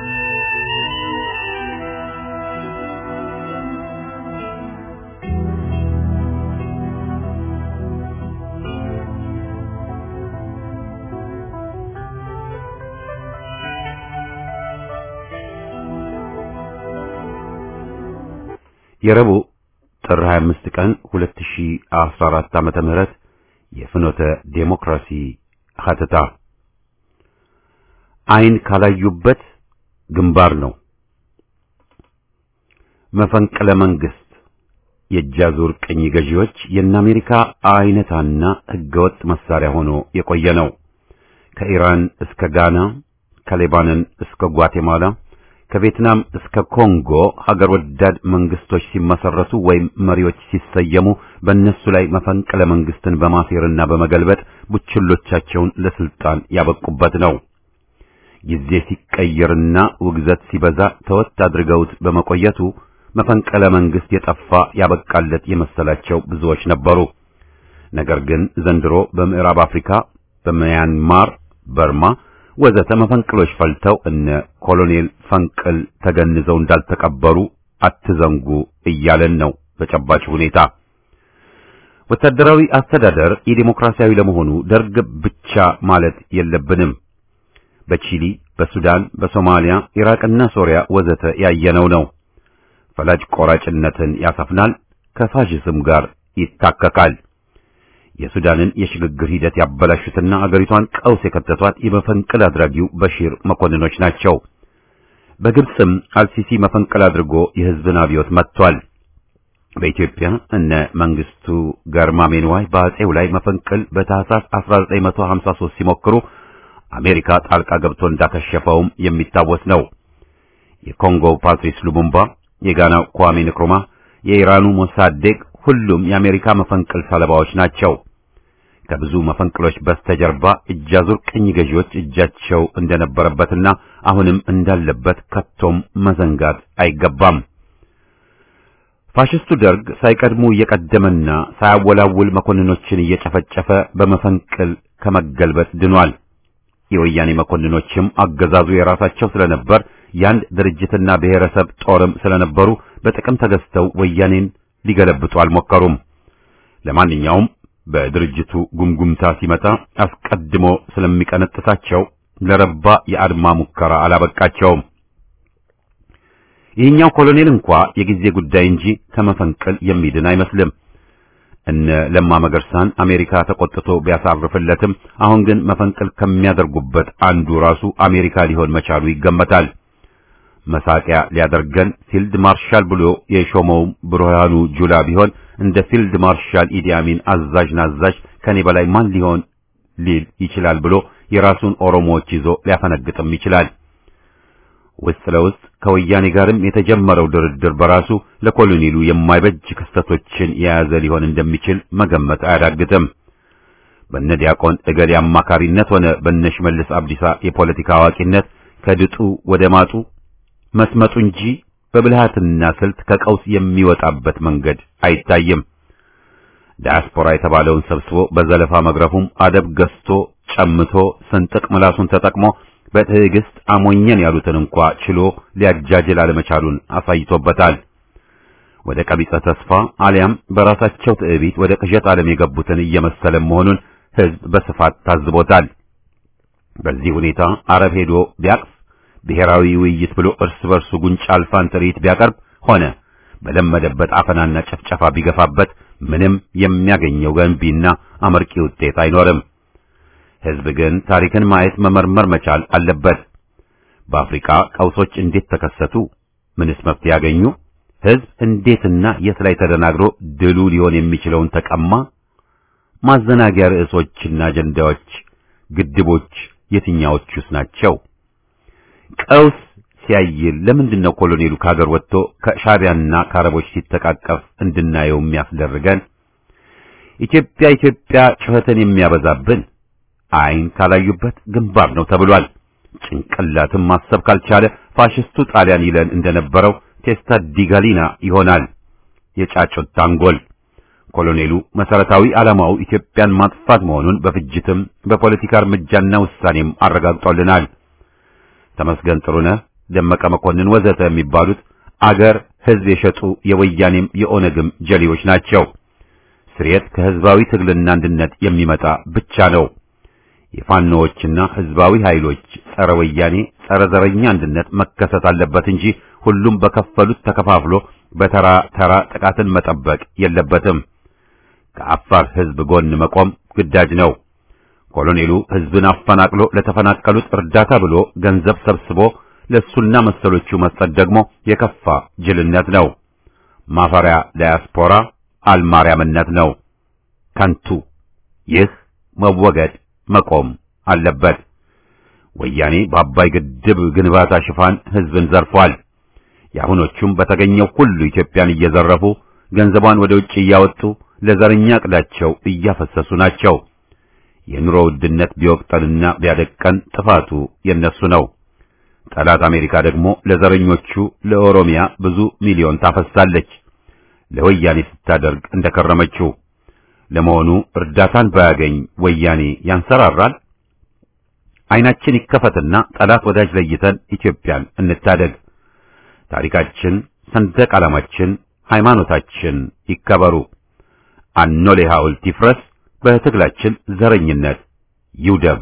Speaker 1: የረቡዕ ጥር 25 ቀን 2014 ዓመተ ምህረት የፍኖተ ዴሞክራሲ ሀተታ ዓይን ካላዩበት ግንባር ነው። መፈንቅለ መንግስት የእጃዙር ቅኝ ገዢዎች የእነ አሜሪካ አይነታና ህገወጥ መሳሪያ ሆኖ የቆየ ነው። ከኢራን እስከ ጋና፣ ከሌባኖን እስከ ጓቴማላ፣ ከቪየትናም እስከ ኮንጎ ሀገር ወዳድ መንግስቶች ሲመሰረቱ ወይም መሪዎች ሲሰየሙ በእነሱ ላይ መፈንቅለ መንግስትን በማሴርና በመገልበጥ ቡችሎቻቸውን ለስልጣን ያበቁበት ነው። ጊዜ ሲቀየርና ውግዘት ሲበዛ ተወት አድርገውት በመቆየቱ መፈንቅለ መንግስት የጠፋ ያበቃለት የመሰላቸው ብዙዎች ነበሩ። ነገር ግን ዘንድሮ በምዕራብ አፍሪካ፣ በሚያንማር፣ በርማ ወዘተ መፈንቅሎች ፈልተው እነ ኮሎኔል ፈንቅል ተገንዘው እንዳልተቀበሩ አትዘንጉ እያለን ነው በጨባጭ ሁኔታ። ወታደራዊ አስተዳደር የዲሞክራሲያዊ ለመሆኑ ደርግ ብቻ ማለት የለብንም። በቺሊ፣ በሱዳን፣ በሶማሊያ፣ ኢራቅና ሶሪያ ወዘተ ያየነው ነው። ፈላጭ ቆራጭነትን ያሰፍናል፣ ከፋሽዝም ጋር ይታከካል። የሱዳንን የሽግግር ሂደት ያበላሹትና አገሪቷን ቀውስ የከተቷት የመፈንቅል አድራጊው በሺር መኮንኖች ናቸው። በግብፅም አልሲሲ መፈንቅል አድርጎ የህዝብን አብዮት መጥቷል። በኢትዮጵያ እነ መንግስቱ ገርማሜንዋይ በአጼው ላይ መፈንቅል በታህሳስ 1953 ሲሞክሩ አሜሪካ ጣልቃ ገብቶ እንዳከሸፈውም የሚታወስ ነው። የኮንጎው ፓትሪስ ሉሙምባ፣ የጋናው ኳሜ ንክሩማ፣ የኢራኑ ሞሳዴቅ ሁሉም የአሜሪካ መፈንቅል ሰለባዎች ናቸው። ከብዙ መፈንቅሎች በስተጀርባ እጃዙር ቅኝ ገዢዎች እጃቸው እንደነበረበትና አሁንም እንዳለበት ከቶም መዘንጋት አይገባም። ፋሽስቱ ደርግ ሳይቀድሙ እየቀደመና ሳያወላውል መኮንኖችን እየጨፈጨፈ በመፈንቅል ከመገልበጥ ድኗል። የወያኔ መኮንኖችም አገዛዙ የራሳቸው ስለነበር የአንድ ድርጅትና ብሔረሰብ ጦርም ስለነበሩ በጥቅም ተገዝተው ወያኔን ሊገለብጡ አልሞከሩም። ለማንኛውም በድርጅቱ ጉምጉምታ ሲመጣ አስቀድሞ ስለሚቀነጥሳቸው ለረባ የአድማ ሙከራ አላበቃቸውም። ይህኛው ኮሎኔል እንኳ የጊዜ ጉዳይ እንጂ ከመፈንቅል የሚድን አይመስልም። እነ ለማ መገርሳን አሜሪካ ተቆጥቶ ቢያሳርፍለትም አሁን ግን መፈንቅል ከሚያደርጉበት አንዱ ራሱ አሜሪካ ሊሆን መቻሉ ይገመታል። መሳቂያ ሊያደርገን ፊልድ ማርሻል ብሎ የሾመው ብርሃኑ ጁላ ቢሆን እንደ ፊልድ ማርሻል ኢዲ አሚን አዛዥ ናዛዥ ከኔ በላይ ማን ሊሆን ሊል ይችላል ብሎ የራሱን ኦሮሞዎች ይዞ ሊያፈነግጥም ይችላል። ውስጥ ለውስጥ ከወያኔ ጋርም የተጀመረው ድርድር በራሱ ለኮሎኔሉ የማይበጅ ክስተቶችን የያዘ ሊሆን እንደሚችል መገመት አያዳግትም። በነ ዲያቆን እገሌ አማካሪነት ሆነ በነ ሽመልስ አብዲሳ የፖለቲካ አዋቂነት ከድጡ ወደ ማጡ መስመጡ እንጂ በብልሃትና ስልት ከቀውስ የሚወጣበት መንገድ አይታይም። ዲያስፖራ የተባለውን ሰብስቦ በዘለፋ መግረፉም አደብ ገዝቶ ጨምቶ ስንጥቅ ምላሱን ተጠቅሞ በትዕግስት አሞኘን ያሉትን እንኳ ችሎ ሊያጃጅል አለመቻሉን አሳይቶበታል። ወደ ቀቢጸ ተስፋ አሊያም በራሳቸው ትዕቢት ወደ ቅዠት ዓለም የገቡትን እየመሰለ መሆኑን ሕዝብ በስፋት ታዝቦታል። በዚህ ሁኔታ አረብ ሄዶ ቢያቅፍ ብሔራዊ ውይይት ብሎ እርስ በርሱ ጉንጫ አልፋን ትርኢት ቢያቀርብ ሆነ በለመደበት አፈናና ጨፍጨፋ ቢገፋበት ምንም የሚያገኘው ገንቢና አመርቂ ውጤት አይኖርም። ሕዝብ ግን ታሪክን ማየት መመርመር መቻል አለበት። በአፍሪካ ቀውሶች እንዴት ተከሰቱ? ምንስ መፍትሄ ያገኙ? ሕዝብ እንዴትና የት ላይ ተደናግሮ ድሉ ሊሆን የሚችለውን ተቀማ? ማዘናጊያ ርዕሶችና አጀንዳዎች፣ ግድቦች የትኛዎቹስ ናቸው? ቀውስ ሲያይል ለምንድን ነው ኮሎኔሉ ከሀገር ወጥቶ ከሻዕቢያና ከአረቦች ሲተቃቀፍ እንድናየው የሚያስደርገን? ኢትዮጵያ ኢትዮጵያ ጩኸትን የሚያበዛብን ዓይን ካላዩበት ግንባር ነው ተብሏል። ጭንቅላትም ማሰብ ካልቻለ ፋሽስቱ ጣሊያን ይለን እንደነበረው ቴስታ ዲጋሊና ይሆናል የጫጩት ታንጎል። ኮሎኔሉ መሰረታዊ ዓላማው ኢትዮጵያን ማጥፋት መሆኑን በፍጅትም በፖለቲካ እርምጃና ውሳኔም አረጋግጦልናል። ተመስገን ጥሩነህ፣ ደመቀ መኮንን ወዘተ የሚባሉት አገር ሕዝብ የሸጡ የወያኔም የኦነግም ጀሌዎች ናቸው። ስርየት ከሕዝባዊ ትግልና አንድነት የሚመጣ ብቻ ነው። የፋኖዎችና ሕዝባዊ ኃይሎች ጸረ ወያኔ ጸረ ዘረኛ አንድነት መከሰት አለበት እንጂ ሁሉም በከፈሉት ተከፋፍሎ በተራ ተራ ጥቃትን መጠበቅ የለበትም። ከአፋር ሕዝብ ጎን መቆም ግዳጅ ነው። ኮሎኔሉ ህዝብን አፈናቅሎ ለተፈናቀሉት እርዳታ ብሎ ገንዘብ ሰብስቦ ለሱና መሰሎቹ መስጠት ደግሞ የከፋ ጅልነት ነው። ማፈሪያ ዳያስፖራ አልማርያምነት ነው። ከንቱ። ይህ መወገድ መቆም አለበት። ወያኔ በአባይ ግድብ ግንባታ ሽፋን ህዝብን ዘርፏል። የአሁኖቹም በተገኘው ሁሉ ኢትዮጵያን እየዘረፉ ገንዘቧን ወደ ውጭ እያወጡ ለዘረኛ ዕቅዳቸው እያፈሰሱ ናቸው። የኑሮ ውድነት ቢወቅጠንና ቢያደቀን ጥፋቱ የነሱ ነው። ጠላት አሜሪካ ደግሞ ለዘረኞቹ ለኦሮሚያ ብዙ ሚሊዮን ታፈሳለች፣ ለወያኔ ስታደርግ እንደከረመችው። ለመሆኑ እርዳታን ባያገኝ ወያኔ ያንሰራራል? አይናችን ይከፈትና ጠላት ወዳጅ ለይተን ኢትዮጵያን እንታደግ። ታሪካችን፣ ሰንደቅ ዓላማችን፣ ሃይማኖታችን ይከበሩ። አኖሌ ሐውልት ይፍረስ። በትግላችን ዘረኝነት ይውደም።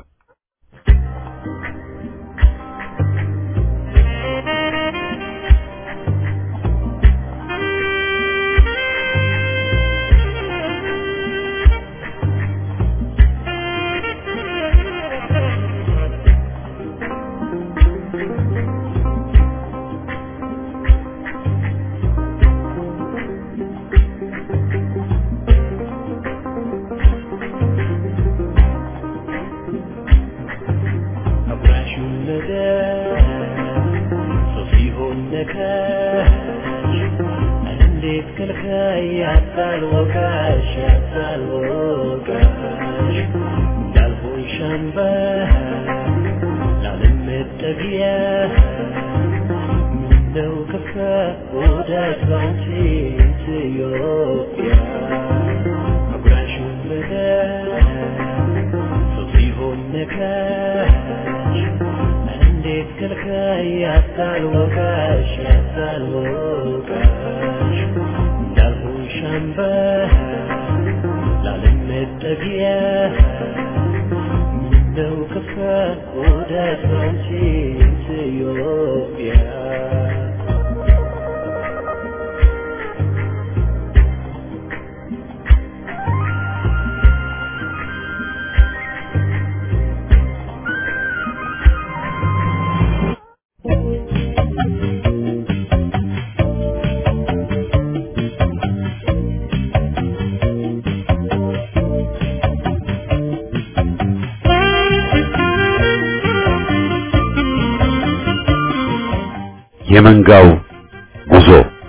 Speaker 1: የመንጋው ጉዞ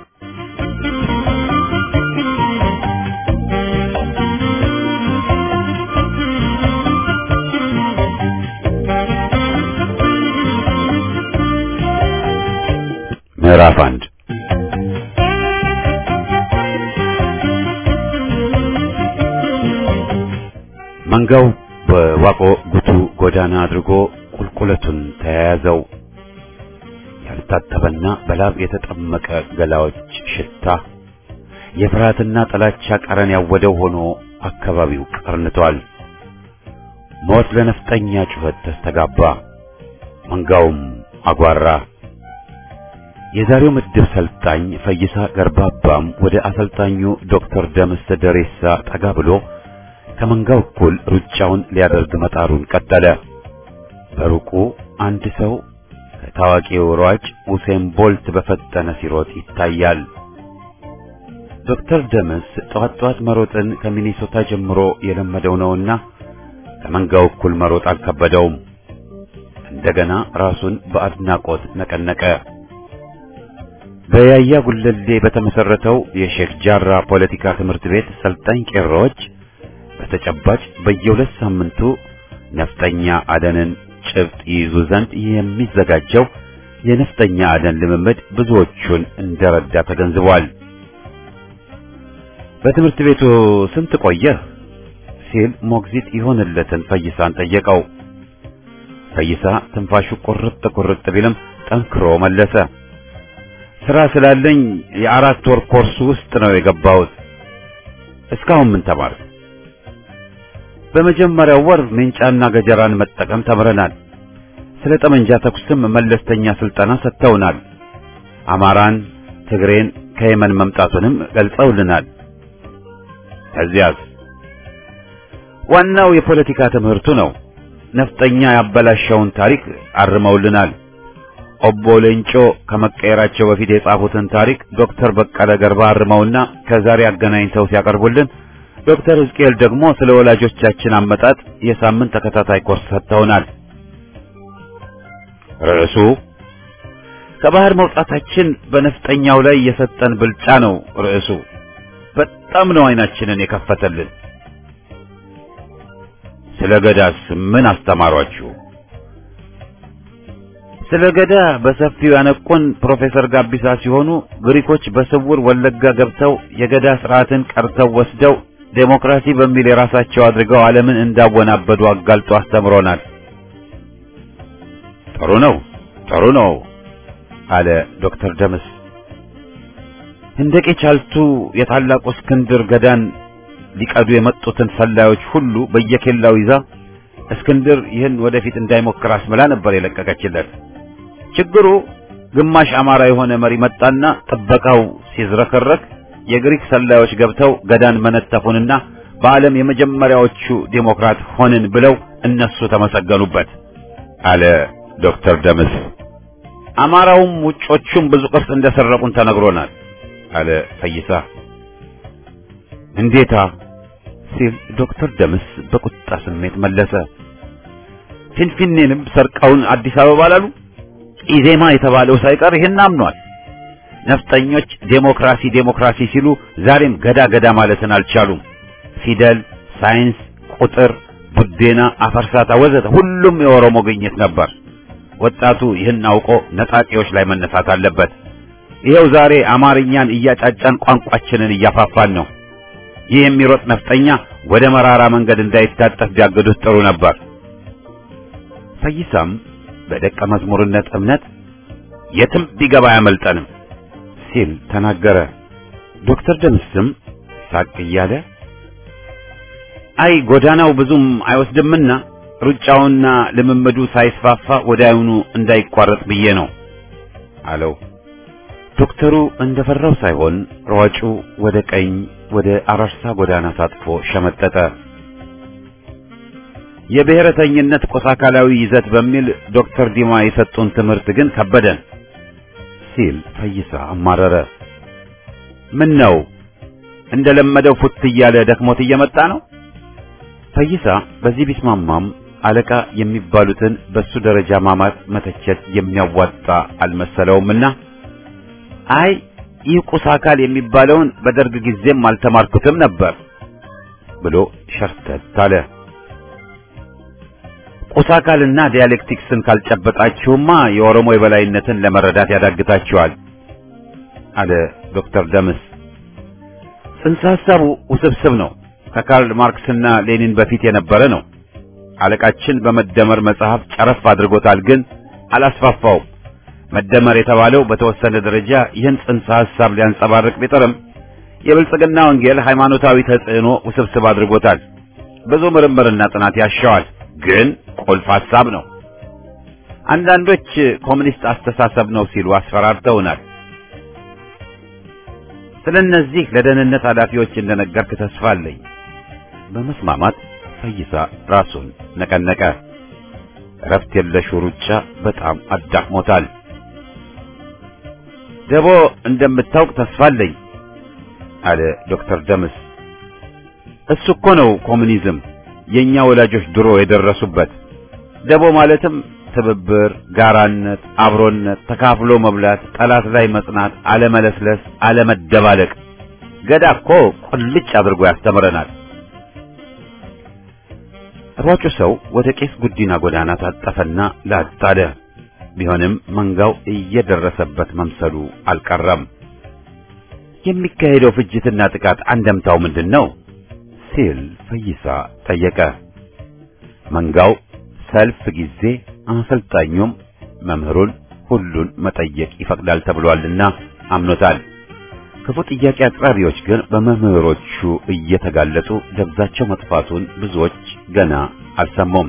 Speaker 1: ምዕራፍ አንድ መንጋው በዋቆ ጉቱ ጎዳና አድርጎ ቁልቁለቱን ተያያዘው። ያልታጠበና በላብ የተጠመቀ ገላዎች ሽታ የፍርሃትና ጥላቻ ቀረን ያወደው ሆኖ አካባቢው ቀርንቷል። ሞት ለነፍጠኛ ጩኸት ተስተጋባ። መንጋውም አጓራ። የዛሬው ምድብ ሰልጣኝ ፈይሳ ገርባባም ወደ አሰልጣኙ ዶክተር ደምስ ደሬሳ ጠጋ ብሎ ከመንጋው እኩል ሩጫውን ሊያደርግ መጣሩን ቀጠለ። በሩቁ አንድ ሰው ከታዋቂው ሯጭ ኡሴን ቦልት በፈጠነ ሲሮጥ ይታያል። ዶክተር ደምስ ጠዋት ጠዋት መሮጥን ከሚኒሶታ ጀምሮ የለመደው ነውና ከመንጋው እኩል መሮጥ አልከበደውም። እንደገና ራሱን በአድናቆት ነቀነቀ። በያያ ጉለሌ በተመሰረተው የሼክ ጃራ ፖለቲካ ትምህርት ቤት ሰልጣኝ ቄሮዎች በተጨባጭ በየሁለት ሳምንቱ ነፍጠኛ አደንን ጭብጥ ይይዙ ዘንድ የሚዘጋጀው የነፍጠኛ አደን ልምምድ ብዙዎቹን እንደረዳ ተገንዝቧል። በትምህርት ቤቱ ስንት ቆየህ? ሲል ሞግዚት ይሆንለትን ፈይሳን ጠየቀው። ፈይሳ ትንፋሹ ቁርጥ ቁርጥ ቢልም ጠንክሮ መለሰ። ስራ ስላለኝ የአራት ወር ኮርስ ውስጥ ነው የገባሁት። እስካሁን ምን ተማርክ? በመጀመሪያው ወር ሜንጫና ገጀራን መጠቀም ተምረናል። ስለ ጠመንጃ ተኩስም መለስተኛ ስልጠና ሰጥተውናል። አማራን፣ ትግሬን ከየመን መምጣቱንም ገልጸውልናል። ከዚያስ ዋናው የፖለቲካ ትምህርቱ ነው። ነፍጠኛ ያበላሸውን ታሪክ አርመውልናል። ኦቦ ሌንጮ ከመቀየራቸው በፊት የጻፉትን ታሪክ ዶክተር በቀለ ገርባ አርመውና ከዛሬ አገናኝተው ሲያቀርቡልን፣ ዶክተር ሕዝቅኤል ደግሞ ስለ ወላጆቻችን አመጣጥ የሳምንት ተከታታይ ኮርስ ሰጥተውናል። ርዕሱ ከባህር መውጣታችን በነፍጠኛው ላይ የሰጠን ብልጫ ነው። ርዕሱ በጣም ነው አይናችንን የከፈተልን። ስለ ገዳስ ምን አስተማሯችሁ? ስለ ገዳ በሰፊው ያነቁን ፕሮፌሰር ጋቢሳ ሲሆኑ ግሪኮች በስውር ወለጋ ገብተው የገዳ ስርዓትን ቀርተው ወስደው ዴሞክራሲ በሚል የራሳቸው አድርገው ዓለምን እንዳወናበዱ አጋልጦ አስተምሮናል። ጥሩ ነው፣ ጥሩ ነው አለ ዶክተር ደምስ። ህንደቄ ቻልቱ የታላቁ እስክንድር ገዳን ሊቀዱ የመጡትን ሰላዮች ሁሉ በየኬላው ይዛ እስክንድር ይህን ወደፊት እንዳይሞክር አስምላ ነበር የለቀቀችለት። ችግሩ ግማሽ አማራ የሆነ መሪ መጣና ጥበቃው ሲዝረከረክ የግሪክ ሰላዮች ገብተው ገዳን መነተፉንና በዓለም የመጀመሪያዎቹ ዴሞክራት ሆንን ብለው እነሱ ተመሰገኑበት አለ ዶክተር ደምስ። አማራውም ውጮቹም ብዙ ቅርስ እንደሰረቁን ተነግሮናል አለ ፈይሳ። እንዴታ ሲል ዶክተር ደምስ በቁጣ ስሜት መለሰ። ፊንፊኔንም ሰርቀውን አዲስ አበባ ላሉ ኢዜማ የተባለው ሳይቀር ይህን አምኗል። ነፍጠኞች ዴሞክራሲ ዴሞክራሲ ሲሉ ዛሬም ገዳ ገዳ ማለትን አልቻሉም። ፊደል፣ ሳይንስ፣ ቁጥር፣ ቡዴና፣ አፈርሳታ ወዘተ ሁሉም የኦሮሞ ግኝት ነበር። ወጣቱ ይህን አውቆ ነጣቂዎች ላይ መነሳት አለበት። ይኸው ዛሬ አማርኛን እያጫጫን ቋንቋችንን እያፋፋን ነው። ይህ የሚሮጥ ነፍጠኛ ወደ መራራ መንገድ እንዳይታጠፍ ቢያገዱት ጥሩ ነበር። ፈይሳም በደቀ መዝሙርነት እምነት የትም ቢገባ አያመልጠንም ሲል ተናገረ። ዶክተር ደምስም ሳቅ እያለ አይ ጎዳናው ብዙም አይወስድምና ሩጫውና ልምምዱ ሳይስፋፋ ወዲያውኑ እንዳይቋረጥ ብዬ ነው አለው። ዶክተሩ እንደፈራው ሳይሆን ሯጩ ወደ ቀኝ ወደ አራርሳ ጎዳና ታጥፎ ሸመጠጠ። የብሔረተኝነት ቆሳ አካላዊ ይዘት በሚል ዶክተር ዲማ የሰጡን ትምህርት ግን ከበደን ሲል ፈይሳ አማረረ። ምን ነው እንደለመደው ፉት እያለ ደክሞት እየመጣ ነው? ፈይሳ በዚህ ቢስማማም አለቃ የሚባሉትን በሱ ደረጃ ማማት መተቸት የሚያዋጣ አልመሰለውምና አይ ይህ ቁስ አካል የሚባለውን በደርግ ጊዜም አልተማርኩትም ነበር ብሎ ሸርተት አለ። ቁስ አካልና ዲያሌክቲክስን ካልጨበጣችሁማ የኦሮሞ የበላይነትን ለመረዳት ያዳግታችኋል አለ ዶክተር ደምስ። ጽንሰ ሐሳቡ ውስብስብ ነው። ከካርል ማርክስና ሌኒን በፊት የነበረ ነው። አለቃችን በመደመር መጽሐፍ ጨረፍ አድርጎታል፣ ግን አላስፋፋውም። መደመር የተባለው በተወሰነ ደረጃ ይህን ጽንሰ ሐሳብ ሊያንጸባርቅ ቢጥርም የብልጽግና ወንጌል ሃይማኖታዊ ተጽዕኖ ውስብስብ አድርጎታል። ብዙ ምርምርና ጥናት ያሻዋል፣ ግን ቁልፍ ሐሳብ ነው። አንዳንዶች ኮሙኒስት አስተሳሰብ ነው ሲሉ አስፈራርተውናል። ስለ እነዚህ ለደህንነት ኃላፊዎች እንደነገርክ ተስፋ አለኝ። በመስማማት ፈይሳ ራሱን ነቀነቀ። እረፍት የለሹ ሩጫ በጣም አዳክሞታል። ደቦ እንደምታውቅ ተስፋ አለኝ አለ ዶክተር ደምስ። እሱ እኮ ነው ኮሙኒዝም፣ የኛ ወላጆች ድሮ የደረሱበት። ደቦ ማለትም ትብብር፣ ጋራነት፣ አብሮነት፣ ተካፍሎ መብላት፣ ጠላት ላይ መጽናት፣ አለመለስለስ፣ አለመደባለቅ። ገዳ እኮ ቁልጭ አድርጎ ያስተምረናል። ሯጩ ሰው ወደ ቄስ ጉዲና ጎዳና ታጠፈና ላጥ አለ። ቢሆንም መንጋው እየደረሰበት መምሰሉ አልቀረም። የሚካሄደው ፍጅትና ጥቃት አንደምታው ምንድን ነው ሲል ፈይሳ ጠየቀ። መንጋው ሰልፍ ጊዜ አሰልጣኙም መምህሩን ሁሉን መጠየቅ ይፈቅዳል ተብሏልና አምኖታል። ክፉ ጥያቄ አቅራቢዎች ግን በመምህሮቹ እየተጋለጡ ደብዛቸው መጥፋቱን ብዙዎች ገና አልሰሙም።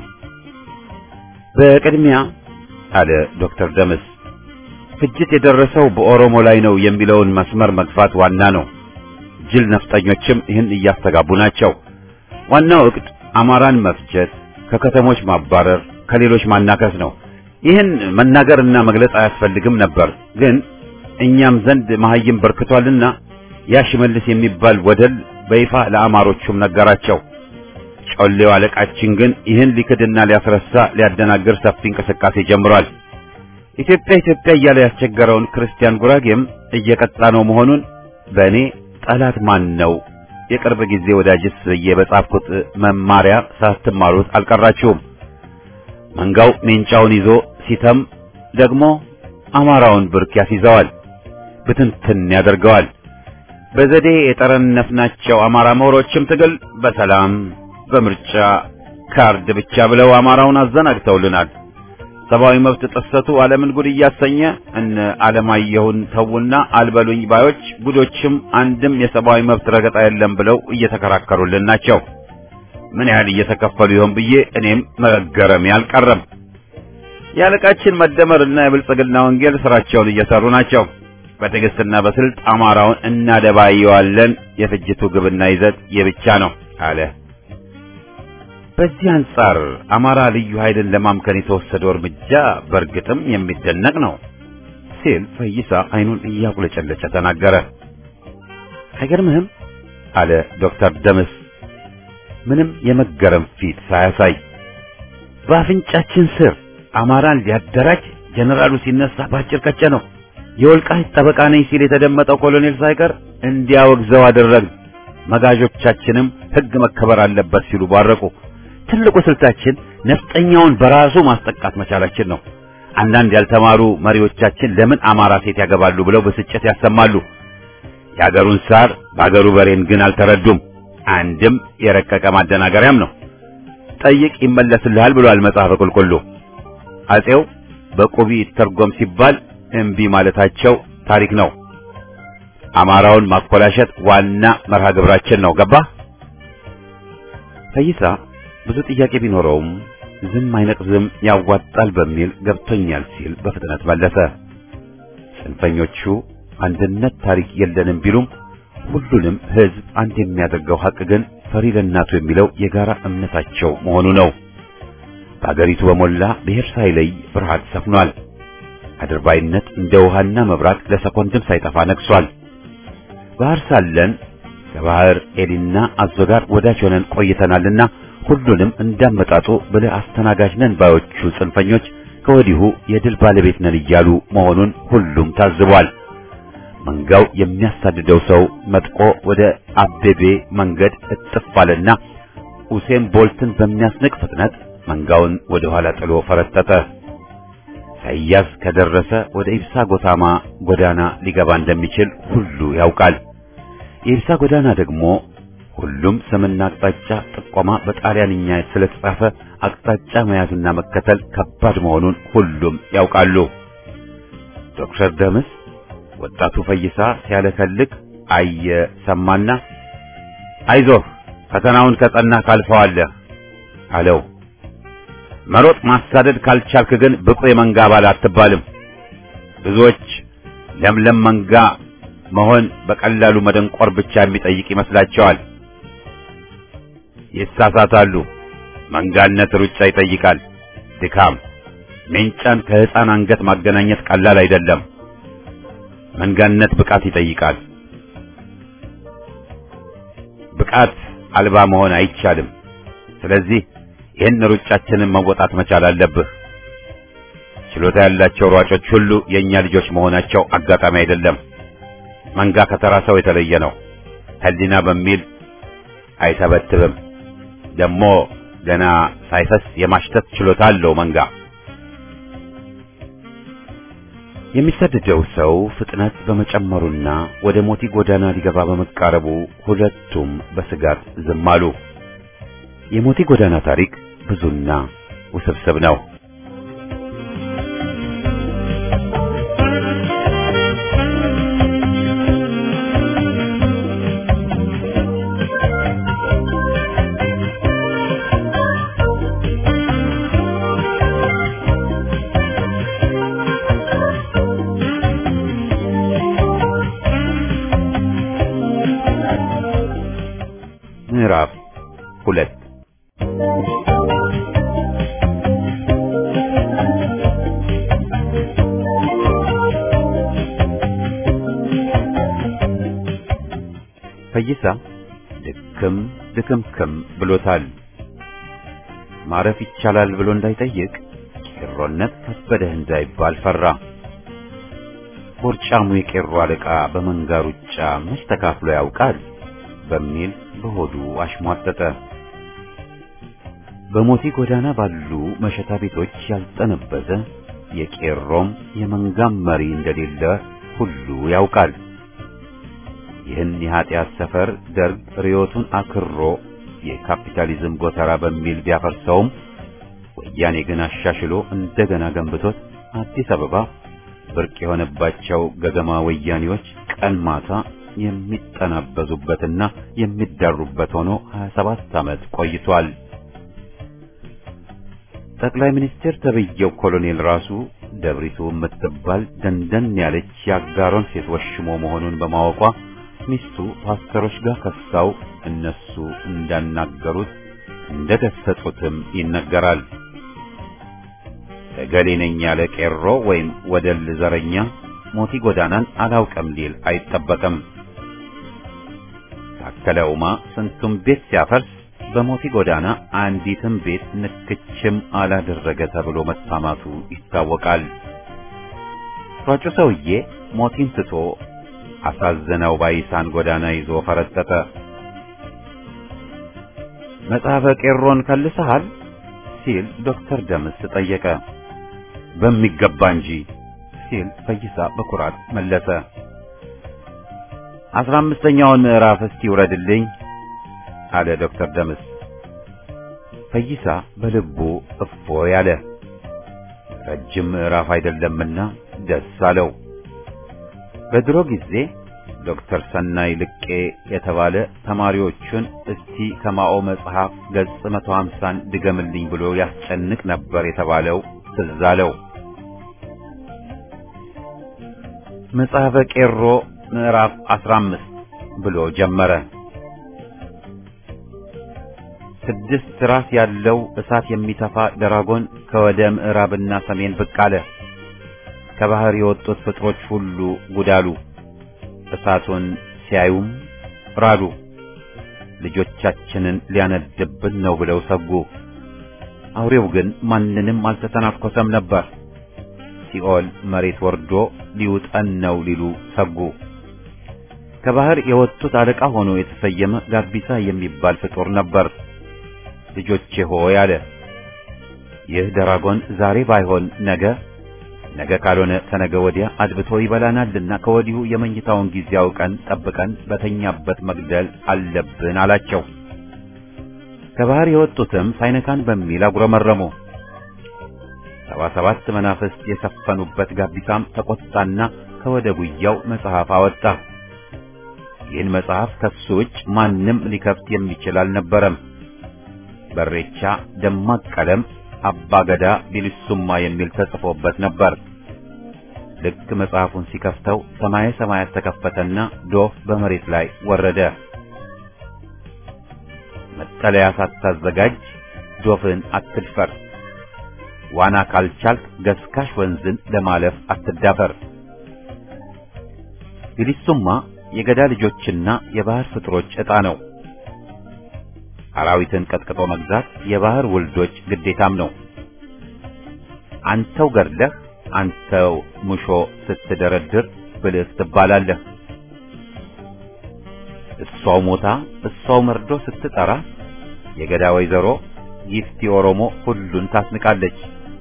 Speaker 1: በቅድሚያ አለ ዶክተር ደምስ ፍጅት የደረሰው በኦሮሞ ላይ ነው የሚለውን መስመር መግፋት ዋና ነው። ጅል ነፍጠኞችም ይህን እያስተጋቡ ናቸው። ዋናው እቅድ አማራን መፍጀት፣ ከከተሞች ማባረር፣ ከሌሎች ማናከስ ነው። ይህን መናገርና መግለጽ አያስፈልግም ነበር። ግን እኛም ዘንድ መሐይም በርክቷልና ያ ሽመልስ የሚባል ወደል በይፋ ለአማሮቹም ነገራቸው። ጮሌው አለቃችን ግን ይህን ሊክድና ሊያስረሳ ሊያደናግር ሰፊ እንቅስቃሴ ጀምሯል። ኢትዮጵያ ኢትዮጵያ እያለ ያስቸገረውን ክርስቲያን ጉራጌም እየቀጣ ነው መሆኑን በእኔ ጠላት ማን ነው የቅርብ ጊዜ ወዳጅስ ብዬ በጻፍኩት መማሪያ ሳትማሩት አልቀራችሁም። መንጋው ሜንጫውን ይዞ ሲተም ደግሞ አማራውን ብርክ ያስይዘዋል፣ ብትንትን ያደርገዋል። በዘዴ የጠረነፍናቸው አማራ ምሁሮችም ትግል በሰላም በምርጫ ካርድ ብቻ ብለው አማራውን አዘናግተውልናል። ሰብአዊ መብት ጥሰቱ ዓለምን ጉድ እያሰኘ እነ ዓለማየሁን ተውና አልበሉኝ ባዮች ጉዶችም አንድም የሰብአዊ መብት ረገጣ የለም ብለው እየተከራከሩልን ናቸው። ምን ያህል እየተከፈሉ ይሆን ብዬ እኔም መገረሜ አልቀረም። የአለቃችን መደመርና የብልጽግና ወንጌል ስራቸውን እየሰሩ ናቸው። በትዕግስትና በስልት አማራውን እናደባየዋለን። የፍጅቱ ግብና ይዘት የብቻ ነው አለ። በዚህ አንጻር አማራ ልዩ ኃይልን ለማምከን የተወሰደው እርምጃ በእርግጥም የሚደነቅ ነው ሲል ፈይሳ አይኑን እያቁለጨለጨ ተናገረ። አይገርምህም? አለ ዶክተር ደምስ ምንም የመገረም ፊት ሳያሳይ። በአፍንጫችን ስር አማራን ሊያደራጅ ጀነራሉ ሲነሳ ባጭር ቀጨ ነው። የወልቃይት ጠበቃ ነኝ ሲል የተደመጠው ኮሎኔል ሳይቀር እንዲያወግዘው አደረግን። መጋዦቻችንም ሕግ መከበር አለበት ሲሉ ባረቁ። ትልቁ ስልታችን ነፍጠኛውን በራሱ ማስጠቃት መቻላችን ነው። አንዳንድ ያልተማሩ መሪዎቻችን ለምን አማራ ሴት ያገባሉ ብለው ብስጭት ያሰማሉ። የአገሩን ሳር በአገሩ በሬን ግን አልተረዱም። አንድም የረቀቀ ማደናገሪያም ነው። ጠይቅ ይመለስልሃል ብሏል መጽሐፈ ቁልቁሉ። አጼው በቁቢ ይተርጎም ሲባል እምቢ ማለታቸው ታሪክ ነው። አማራውን ማኮላሸት ዋና መርሃ ግብራችን ነው። ገባ ፈይሳ ብዙ ጥያቄ ቢኖረውም ዝም አይነቅዝም ያዋጣል በሚል ገብቶኛል ሲል በፍጥነት መለሰ። ጽንፈኞቹ አንድነት ታሪክ የለንም ቢሉም ሁሉንም ሕዝብ አንድ የሚያደርገው ሐቅ ግን ፈሪ ለእናቱ የሚለው የጋራ እምነታቸው መሆኑ ነው። በአገሪቱ በሞላ ብሔር ሳይለይ ፍርሃት ሰፍኗል። አድርባይነት እንደ ውሃና መብራት ለሰኮንድም ሳይጠፋ ነግሷል። ባህር ሳለን ከባህር ኤሊና አዞ ጋር ወዳጅ ሆነን ቆይተናልና ሁሉንም እንዳመጣጡ ብለህ አስተናጋጅ ነን ባዮቹ ጽንፈኞች ከወዲሁ የድል ባለቤት ነን እያሉ መሆኑን ሁሉም ታዝቧል። መንጋው የሚያሳድደው ሰው መጥቆ ወደ አቤቤ መንገድ እጥፍ አለና ኡሴን ቦልትን በሚያስንቅ ፍጥነት መንጋውን ወደ ኋላ ጥሎ ፈረጠጠ። ሳይያዝ ከደረሰ ወደ ኢብሳ ጎታማ ጎዳና ሊገባ እንደሚችል ሁሉ ያውቃል። የኢብሳ ጎዳና ደግሞ ሁሉም ስምና አቅጣጫ ጥቆማ በጣሊያንኛ ስለተጻፈ አቅጣጫ መያዝና መከተል ከባድ መሆኑን ሁሉም ያውቃሉ። ዶክተር ደምስ ወጣቱ ፈይሳ ሲያለከልክ አየ ሰማና፣ አይዞህ ፈተናውን ከጸና ካልፈዋለህ አለው። መሮጥ ማሳደድ ካልቻልክ ግን ብቁ የመንጋ አባል አትባልም። ብዙዎች ለምለም መንጋ መሆን በቀላሉ መደንቆር ብቻ የሚጠይቅ ይመስላቸዋል። ይሳሳታሉ። መንጋነት ሩጫ ይጠይቃል፣ ድካም። ሜንጫን ከሕፃን አንገት ማገናኘት ቀላል አይደለም። መንጋነት ብቃት ይጠይቃል። ብቃት አልባ መሆን አይቻልም። ስለዚህ ይህን ሩጫችንን መወጣት መቻል አለብህ። ችሎታ ያላቸው ሯጮች ሁሉ የእኛ ልጆች መሆናቸው አጋጣሚ አይደለም። መንጋ ከተራ ሰው የተለየ ነው። ሕሊና በሚል አይተበትብም። ደግሞ ገና ሳይፈስ የማሽተት ችሎታ አለው መንጋ። የሚሰደደው ሰው ፍጥነት በመጨመሩና ወደ ሞቲ ጎዳና ሊገባ በመቃረቡ ሁለቱም በስጋት ዝም አሉ። የሞቲ ጎዳና ታሪክ ብዙና ውስብስብ ነው። ምዕራፍ ሁለት ፈይሳ ድክም ድክምክም ብሎታል። ማረፍ ይቻላል ብሎ እንዳይጠይቅ ቄሮነት ከበደህ እንዳይባል ፈራ። ቦርጫሙ የቄሮ አለቃ በመንጋ ሩጫ መች ተካፍሎ ያውቃል በሚል በሆዱ አሽሟጠጠ። በሞቲ ጎዳና ባሉ መሸታ ቤቶች ያልጠነበዘ የቄሮም የመንጋም መሪ እንደሌለ ሁሉ ያውቃል። ይህን የኃጢአት ሰፈር ደርግ ርዮቱን አክሮ የካፒታሊዝም ጎተራ በሚል ቢያፈርሰውም ወያኔ ግን አሻሽሎ እንደገና ገንብቶት አዲስ አበባ ብርቅ የሆነባቸው ገገማ ወያኔዎች ቀን ማታ የሚጠናበዙበትና የሚዳሩበት ሆኖ 27 ዓመት ቆይቷል። ጠቅላይ ሚኒስትር ተብዬው ኮሎኔል ራሱ ደብሪቱ የምትባል ደንደን ያለች የአጋሮን ሴት ወሽሞ መሆኑን በማወቋ ሚስቱ ፓስተሮች ጋር ከሳው እነሱ እንዳናገሩት እንደገሰጹትም ይነገራል። እገሌ ነኝ ያለ ቄሮ ወይም ወደል ዘረኛ ሞቲ ጎዳናን አላውቅም ሊል አይጠበቅም። ታከለ ኡማ ስንቱም ቤት ሲያፈርስ በሞቲ ጎዳና አንዲትም ቤት ንክችም አላደረገ ተብሎ መታማቱ ይታወቃል። ሯጩ ሰውዬ ሞቲን ትቶ አሳዘነው ባይሳን ጎዳና ይዞ ፈረጠጠ። መጽሐፈ ቄሮን ከልሰሃል ሲል ዶክተር ደምስ ጠየቀ። በሚገባ እንጂ ሲል ፈይሳ በኩራት መለሰ። አስራ አምስተኛውን ምዕራፍ እስቲ ውረድልኝ አለ ዶክተር ደምስ። ፈይሳ በልቡ እፎ ያለ ረጅም ምዕራፍ አይደለምና ደስ አለው። በድሮ ጊዜ ዶክተር ሰናይ ልቄ የተባለ ተማሪዎቹን እስቲ ከማኦ መጽሐፍ ገጽ መቶ ሀምሳን ድገምልኝ ብሎ ያስጨንቅ ነበር የተባለው ትዝ አለው። መጽሐፈ ቄሮ ምዕራፍ አስራ አምስት ብሎ ጀመረ። ስድስት ራስ ያለው እሳት የሚተፋ ደራጎን ከወደ ምዕራብና ሰሜን ብቅ አለ። ከባህር የወጡት ፍጥሮች ሁሉ ጉዳሉ። እሳቱን ሲያዩም ራዱ። ልጆቻችንን ሊያነድብን ነው ብለው ሰጉ። አውሬው ግን ማንንም አልተተናኮሰም ነበር። ሲኦል መሬት ወርዶ ሊውጠን ነው ሊሉ ሰጉ። ከባህር የወጡት አለቃ ሆኖ የተሰየመ ጋቢሳ የሚባል ፍጡር ነበር። ልጆቼ ሆይ አለ። ይህ ደራጎን ዛሬ ባይሆን ነገ ነገ ካልሆነ ተነገ ወዲያ አድብቶ ይበላናልና ከወዲሁ የመኝታውን ጊዜ አውቀን ጠብቀን በተኛበት መግደል አለብን አላቸው። ከባህር የወጡትም ሳይነካን በሚል አጉረመረሙ። ሰባ ሰባት መናፍስት የሰፈኑበት ጋቢሳም ተቆጣና ከወደ ጉያው መጽሐፍ አወጣ። ይህን መጽሐፍ ከሱ ውጭ ማንም ሊከፍት የሚችል አልነበረም። በሬቻ ደማቅ ቀለም አባገዳ ቢልሱማ የሚል ተጽፎበት ነበር። ልክ መጽሐፉን ሲከፍተው ሰማየ ሰማያት ተከፈተና ዶፍ በመሬት ላይ ወረደ። መጠለያ ሳታዘጋጅ ዶፍን አትድፈር፣ ዋና ካልቻልክ ገስካሽ ወንዝን ለማለፍ አትዳፈር። ቢልሱማ የገዳ ልጆችና የባህር ፍጥሮች ዕጣ ነው። አራዊትን ቀጥቅጦ መግዛት የባህር ውልዶች ግዴታም ነው። አንተው ገድለህ አንተው ሙሾ ስትደረድር ብልህ ትባላለህ። እሷው ሞታ እሷው መርዶ ስትጠራ የገዳ ወይዘሮ ጊፍቲ ኦሮሞ ሁሉን ታስንቃለች።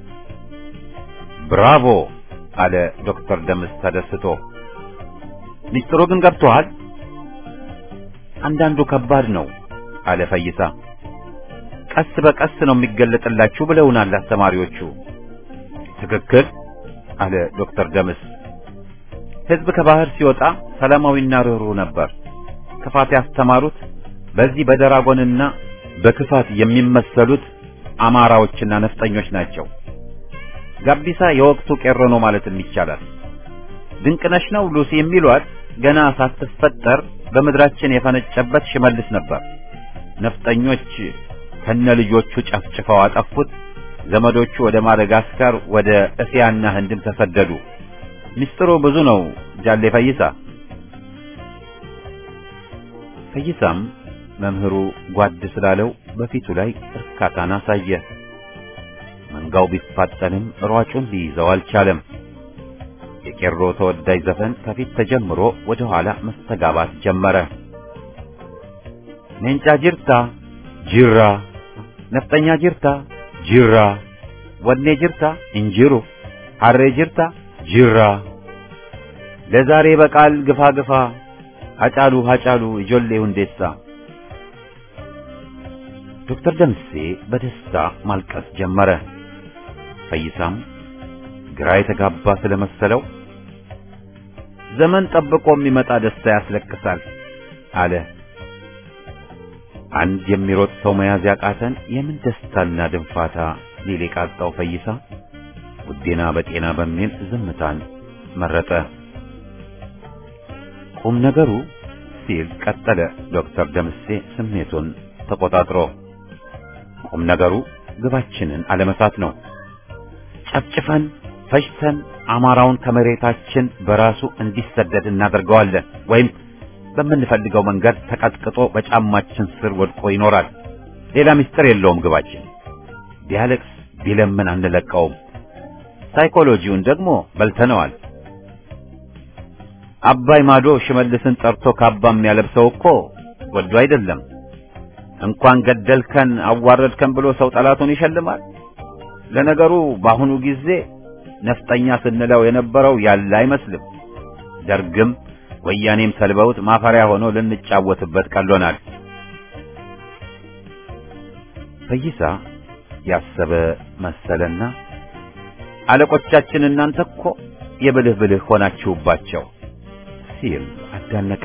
Speaker 1: ብራቮ አለ ዶክተር ደምስ ተደስቶ። ሚስጥሩ ግን ገብቶሃል? አንዳንዱ ከባድ ነው አለ ፈይሳ። ቀስ በቀስ ነው የሚገለጥላችሁ ብለውናል አስተማሪዎቹ። ትክክል አለ ዶክተር ደምስ። ሕዝብ ከባህር ሲወጣ ሰላማዊና ርኅሩህ ነበር። ክፋት ያስተማሩት በዚህ በደራጎንና በክፋት የሚመሰሉት አማራዎችና ነፍጠኞች ናቸው። ጋቢሳ የወቅቱ ቄሮ ነው ማለትም ይቻላል። ድንቅነሽ ነው ሉሲ የሚሏት ገና ሳትፈጠር በምድራችን የፈነጨበት ሽመልስ ነበር። ነፍጠኞች ከነ ልጆቹ ጨፍጭፈው አጠፉት። ዘመዶቹ ወደ ማደጋስካር፣ ወደ እስያና ህንድም ተሰደዱ። ምስጢሩ ብዙ ነው ጃሌ ፈይሳ። ፈይሳም መምህሩ ጓድ ስላለው በፊቱ ላይ እርካታን አሳየ። መንጋው ቢፋጠንም ሯጩን ሊይዘው አልቻለም። የቄሮ ተወዳጅ ዘፈን ከፊት ተጀምሮ ወደ ኋላ መስተጋባት ጀመረ። ሜንጫ ጅርታ ጅራ፣ ነፍጠኛ ጅርታ ጅራ፣ ወኔ ጅርታ እንጅሩ፣ ሐሬ ጅርታ ጅራ፣ ለዛሬ በቃል ግፋ ግፋ፣ ሀጫሉ ሀጫሉ ijoollee ሁንዴሳ። ዶክተር ደምሴ በደስታ ማልቀስ ጀመረ። ፈይሳም ግራ የተጋባ ስለመሰለው ዘመን ጠብቆ የሚመጣ ደስታ ያስለቅሳል አለ። አንድ የሚሮጥ ሰው መያዝ ያቃተን የምን ደስታና ድንፋታ ሊል የቃጣው ፈይሳ ውዴና በጤና በሚል ዝምታን መረጠ። ቁም ነገሩ ሲል ቀጠለ ዶክተር ደምሴ ስሜቱን ተቆጣጥሮ። ቁም ነገሩ ግባችንን አለመሳት ነው። ጨፍጭፈን ፈጅተን አማራውን ከመሬታችን በራሱ እንዲሰደድ እናደርገዋለን ወይም በምንፈልገው መንገድ ተቀጥቅጦ በጫማችን ስር ወድቆ ይኖራል። ሌላ ምስጢር የለውም ግባችን። ቢያለቅስ ቢለምን አንለቀውም። ሳይኮሎጂውን ደግሞ በልተነዋል። አባይ ማዶ ሽመልስን ጠርቶ ካባ የሚያለብሰው እኮ ወዶ አይደለም። እንኳን ገደልከን አዋረድከን ብሎ ሰው ጠላቱን ይሸልማል። ለነገሩ በአሁኑ ጊዜ ነፍጠኛ ስንለው የነበረው ያለ አይመስልም። ደርግም ወያኔም ሰልበውት ማፈሪያ ሆኖ ልንጫወትበት ቀሎናል። ፈይሳ ያሰበ መሰለና አለቆቻችን እናንተ እኮ የብልህ ብልህ ሆናችሁባቸው ሲል አዳነቀ።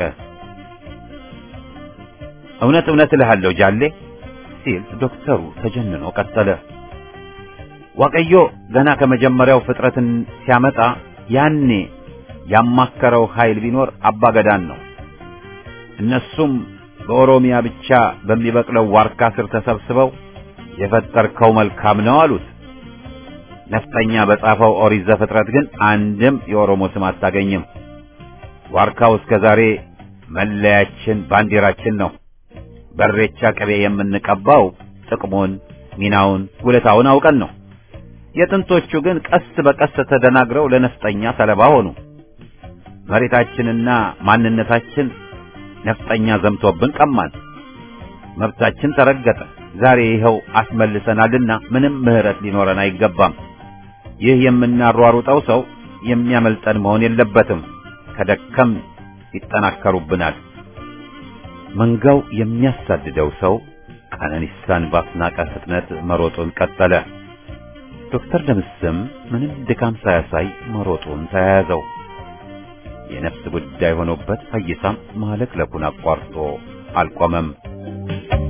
Speaker 1: እውነት እውነት እልሃለሁ ጃሌ ሲል ዶክተሩ ተጀንኖ ቀጠለ። ዋቀዮ ገና ከመጀመሪያው ፍጥረትን ሲያመጣ ያኔ ያማከረው ኃይል ቢኖር አባገዳን ነው። እነሱም በኦሮሚያ ብቻ በሚበቅለው ዋርካ ስር ተሰብስበው የፈጠርከው መልካም ነው አሉት። ነፍጠኛ በጻፈው ኦሪት ዘፍጥረት ግን አንድም የኦሮሞ ስም አታገኝም። ዋርካው እስከ ዛሬ መለያችን፣ ባንዲራችን ነው። በሬቻ ቅቤ የምንቀባው ጥቅሙን፣ ሚናውን፣ ውለታውን አውቀን ነው። የጥንቶቹ ግን ቀስ በቀስ ተደናግረው ለነፍጠኛ ሰለባ ሆኑ። መሬታችንና ማንነታችን ነፍጠኛ ዘምቶብን ቀማን። መብታችን ተረገጠ። ዛሬ ይኸው አስመልሰናልና ምንም ምህረት ሊኖረን አይገባም። ይህ የምናሯሩጠው ሰው የሚያመልጠን መሆን የለበትም። ከደከም ይጠናከሩብናል። መንጋው የሚያሳድደው ሰው ቀነኒሳን ባስናቀ ፍጥነት መሮጡን ቀጠለ። ዶክተር ደምስም ምንም ድካም ሳያሳይ መሮጡን ተያያዘው። የነፍስ ጉዳይ ሆኖበት ፈይሳም ማለክለኩን አቋርጦ አልቆመም።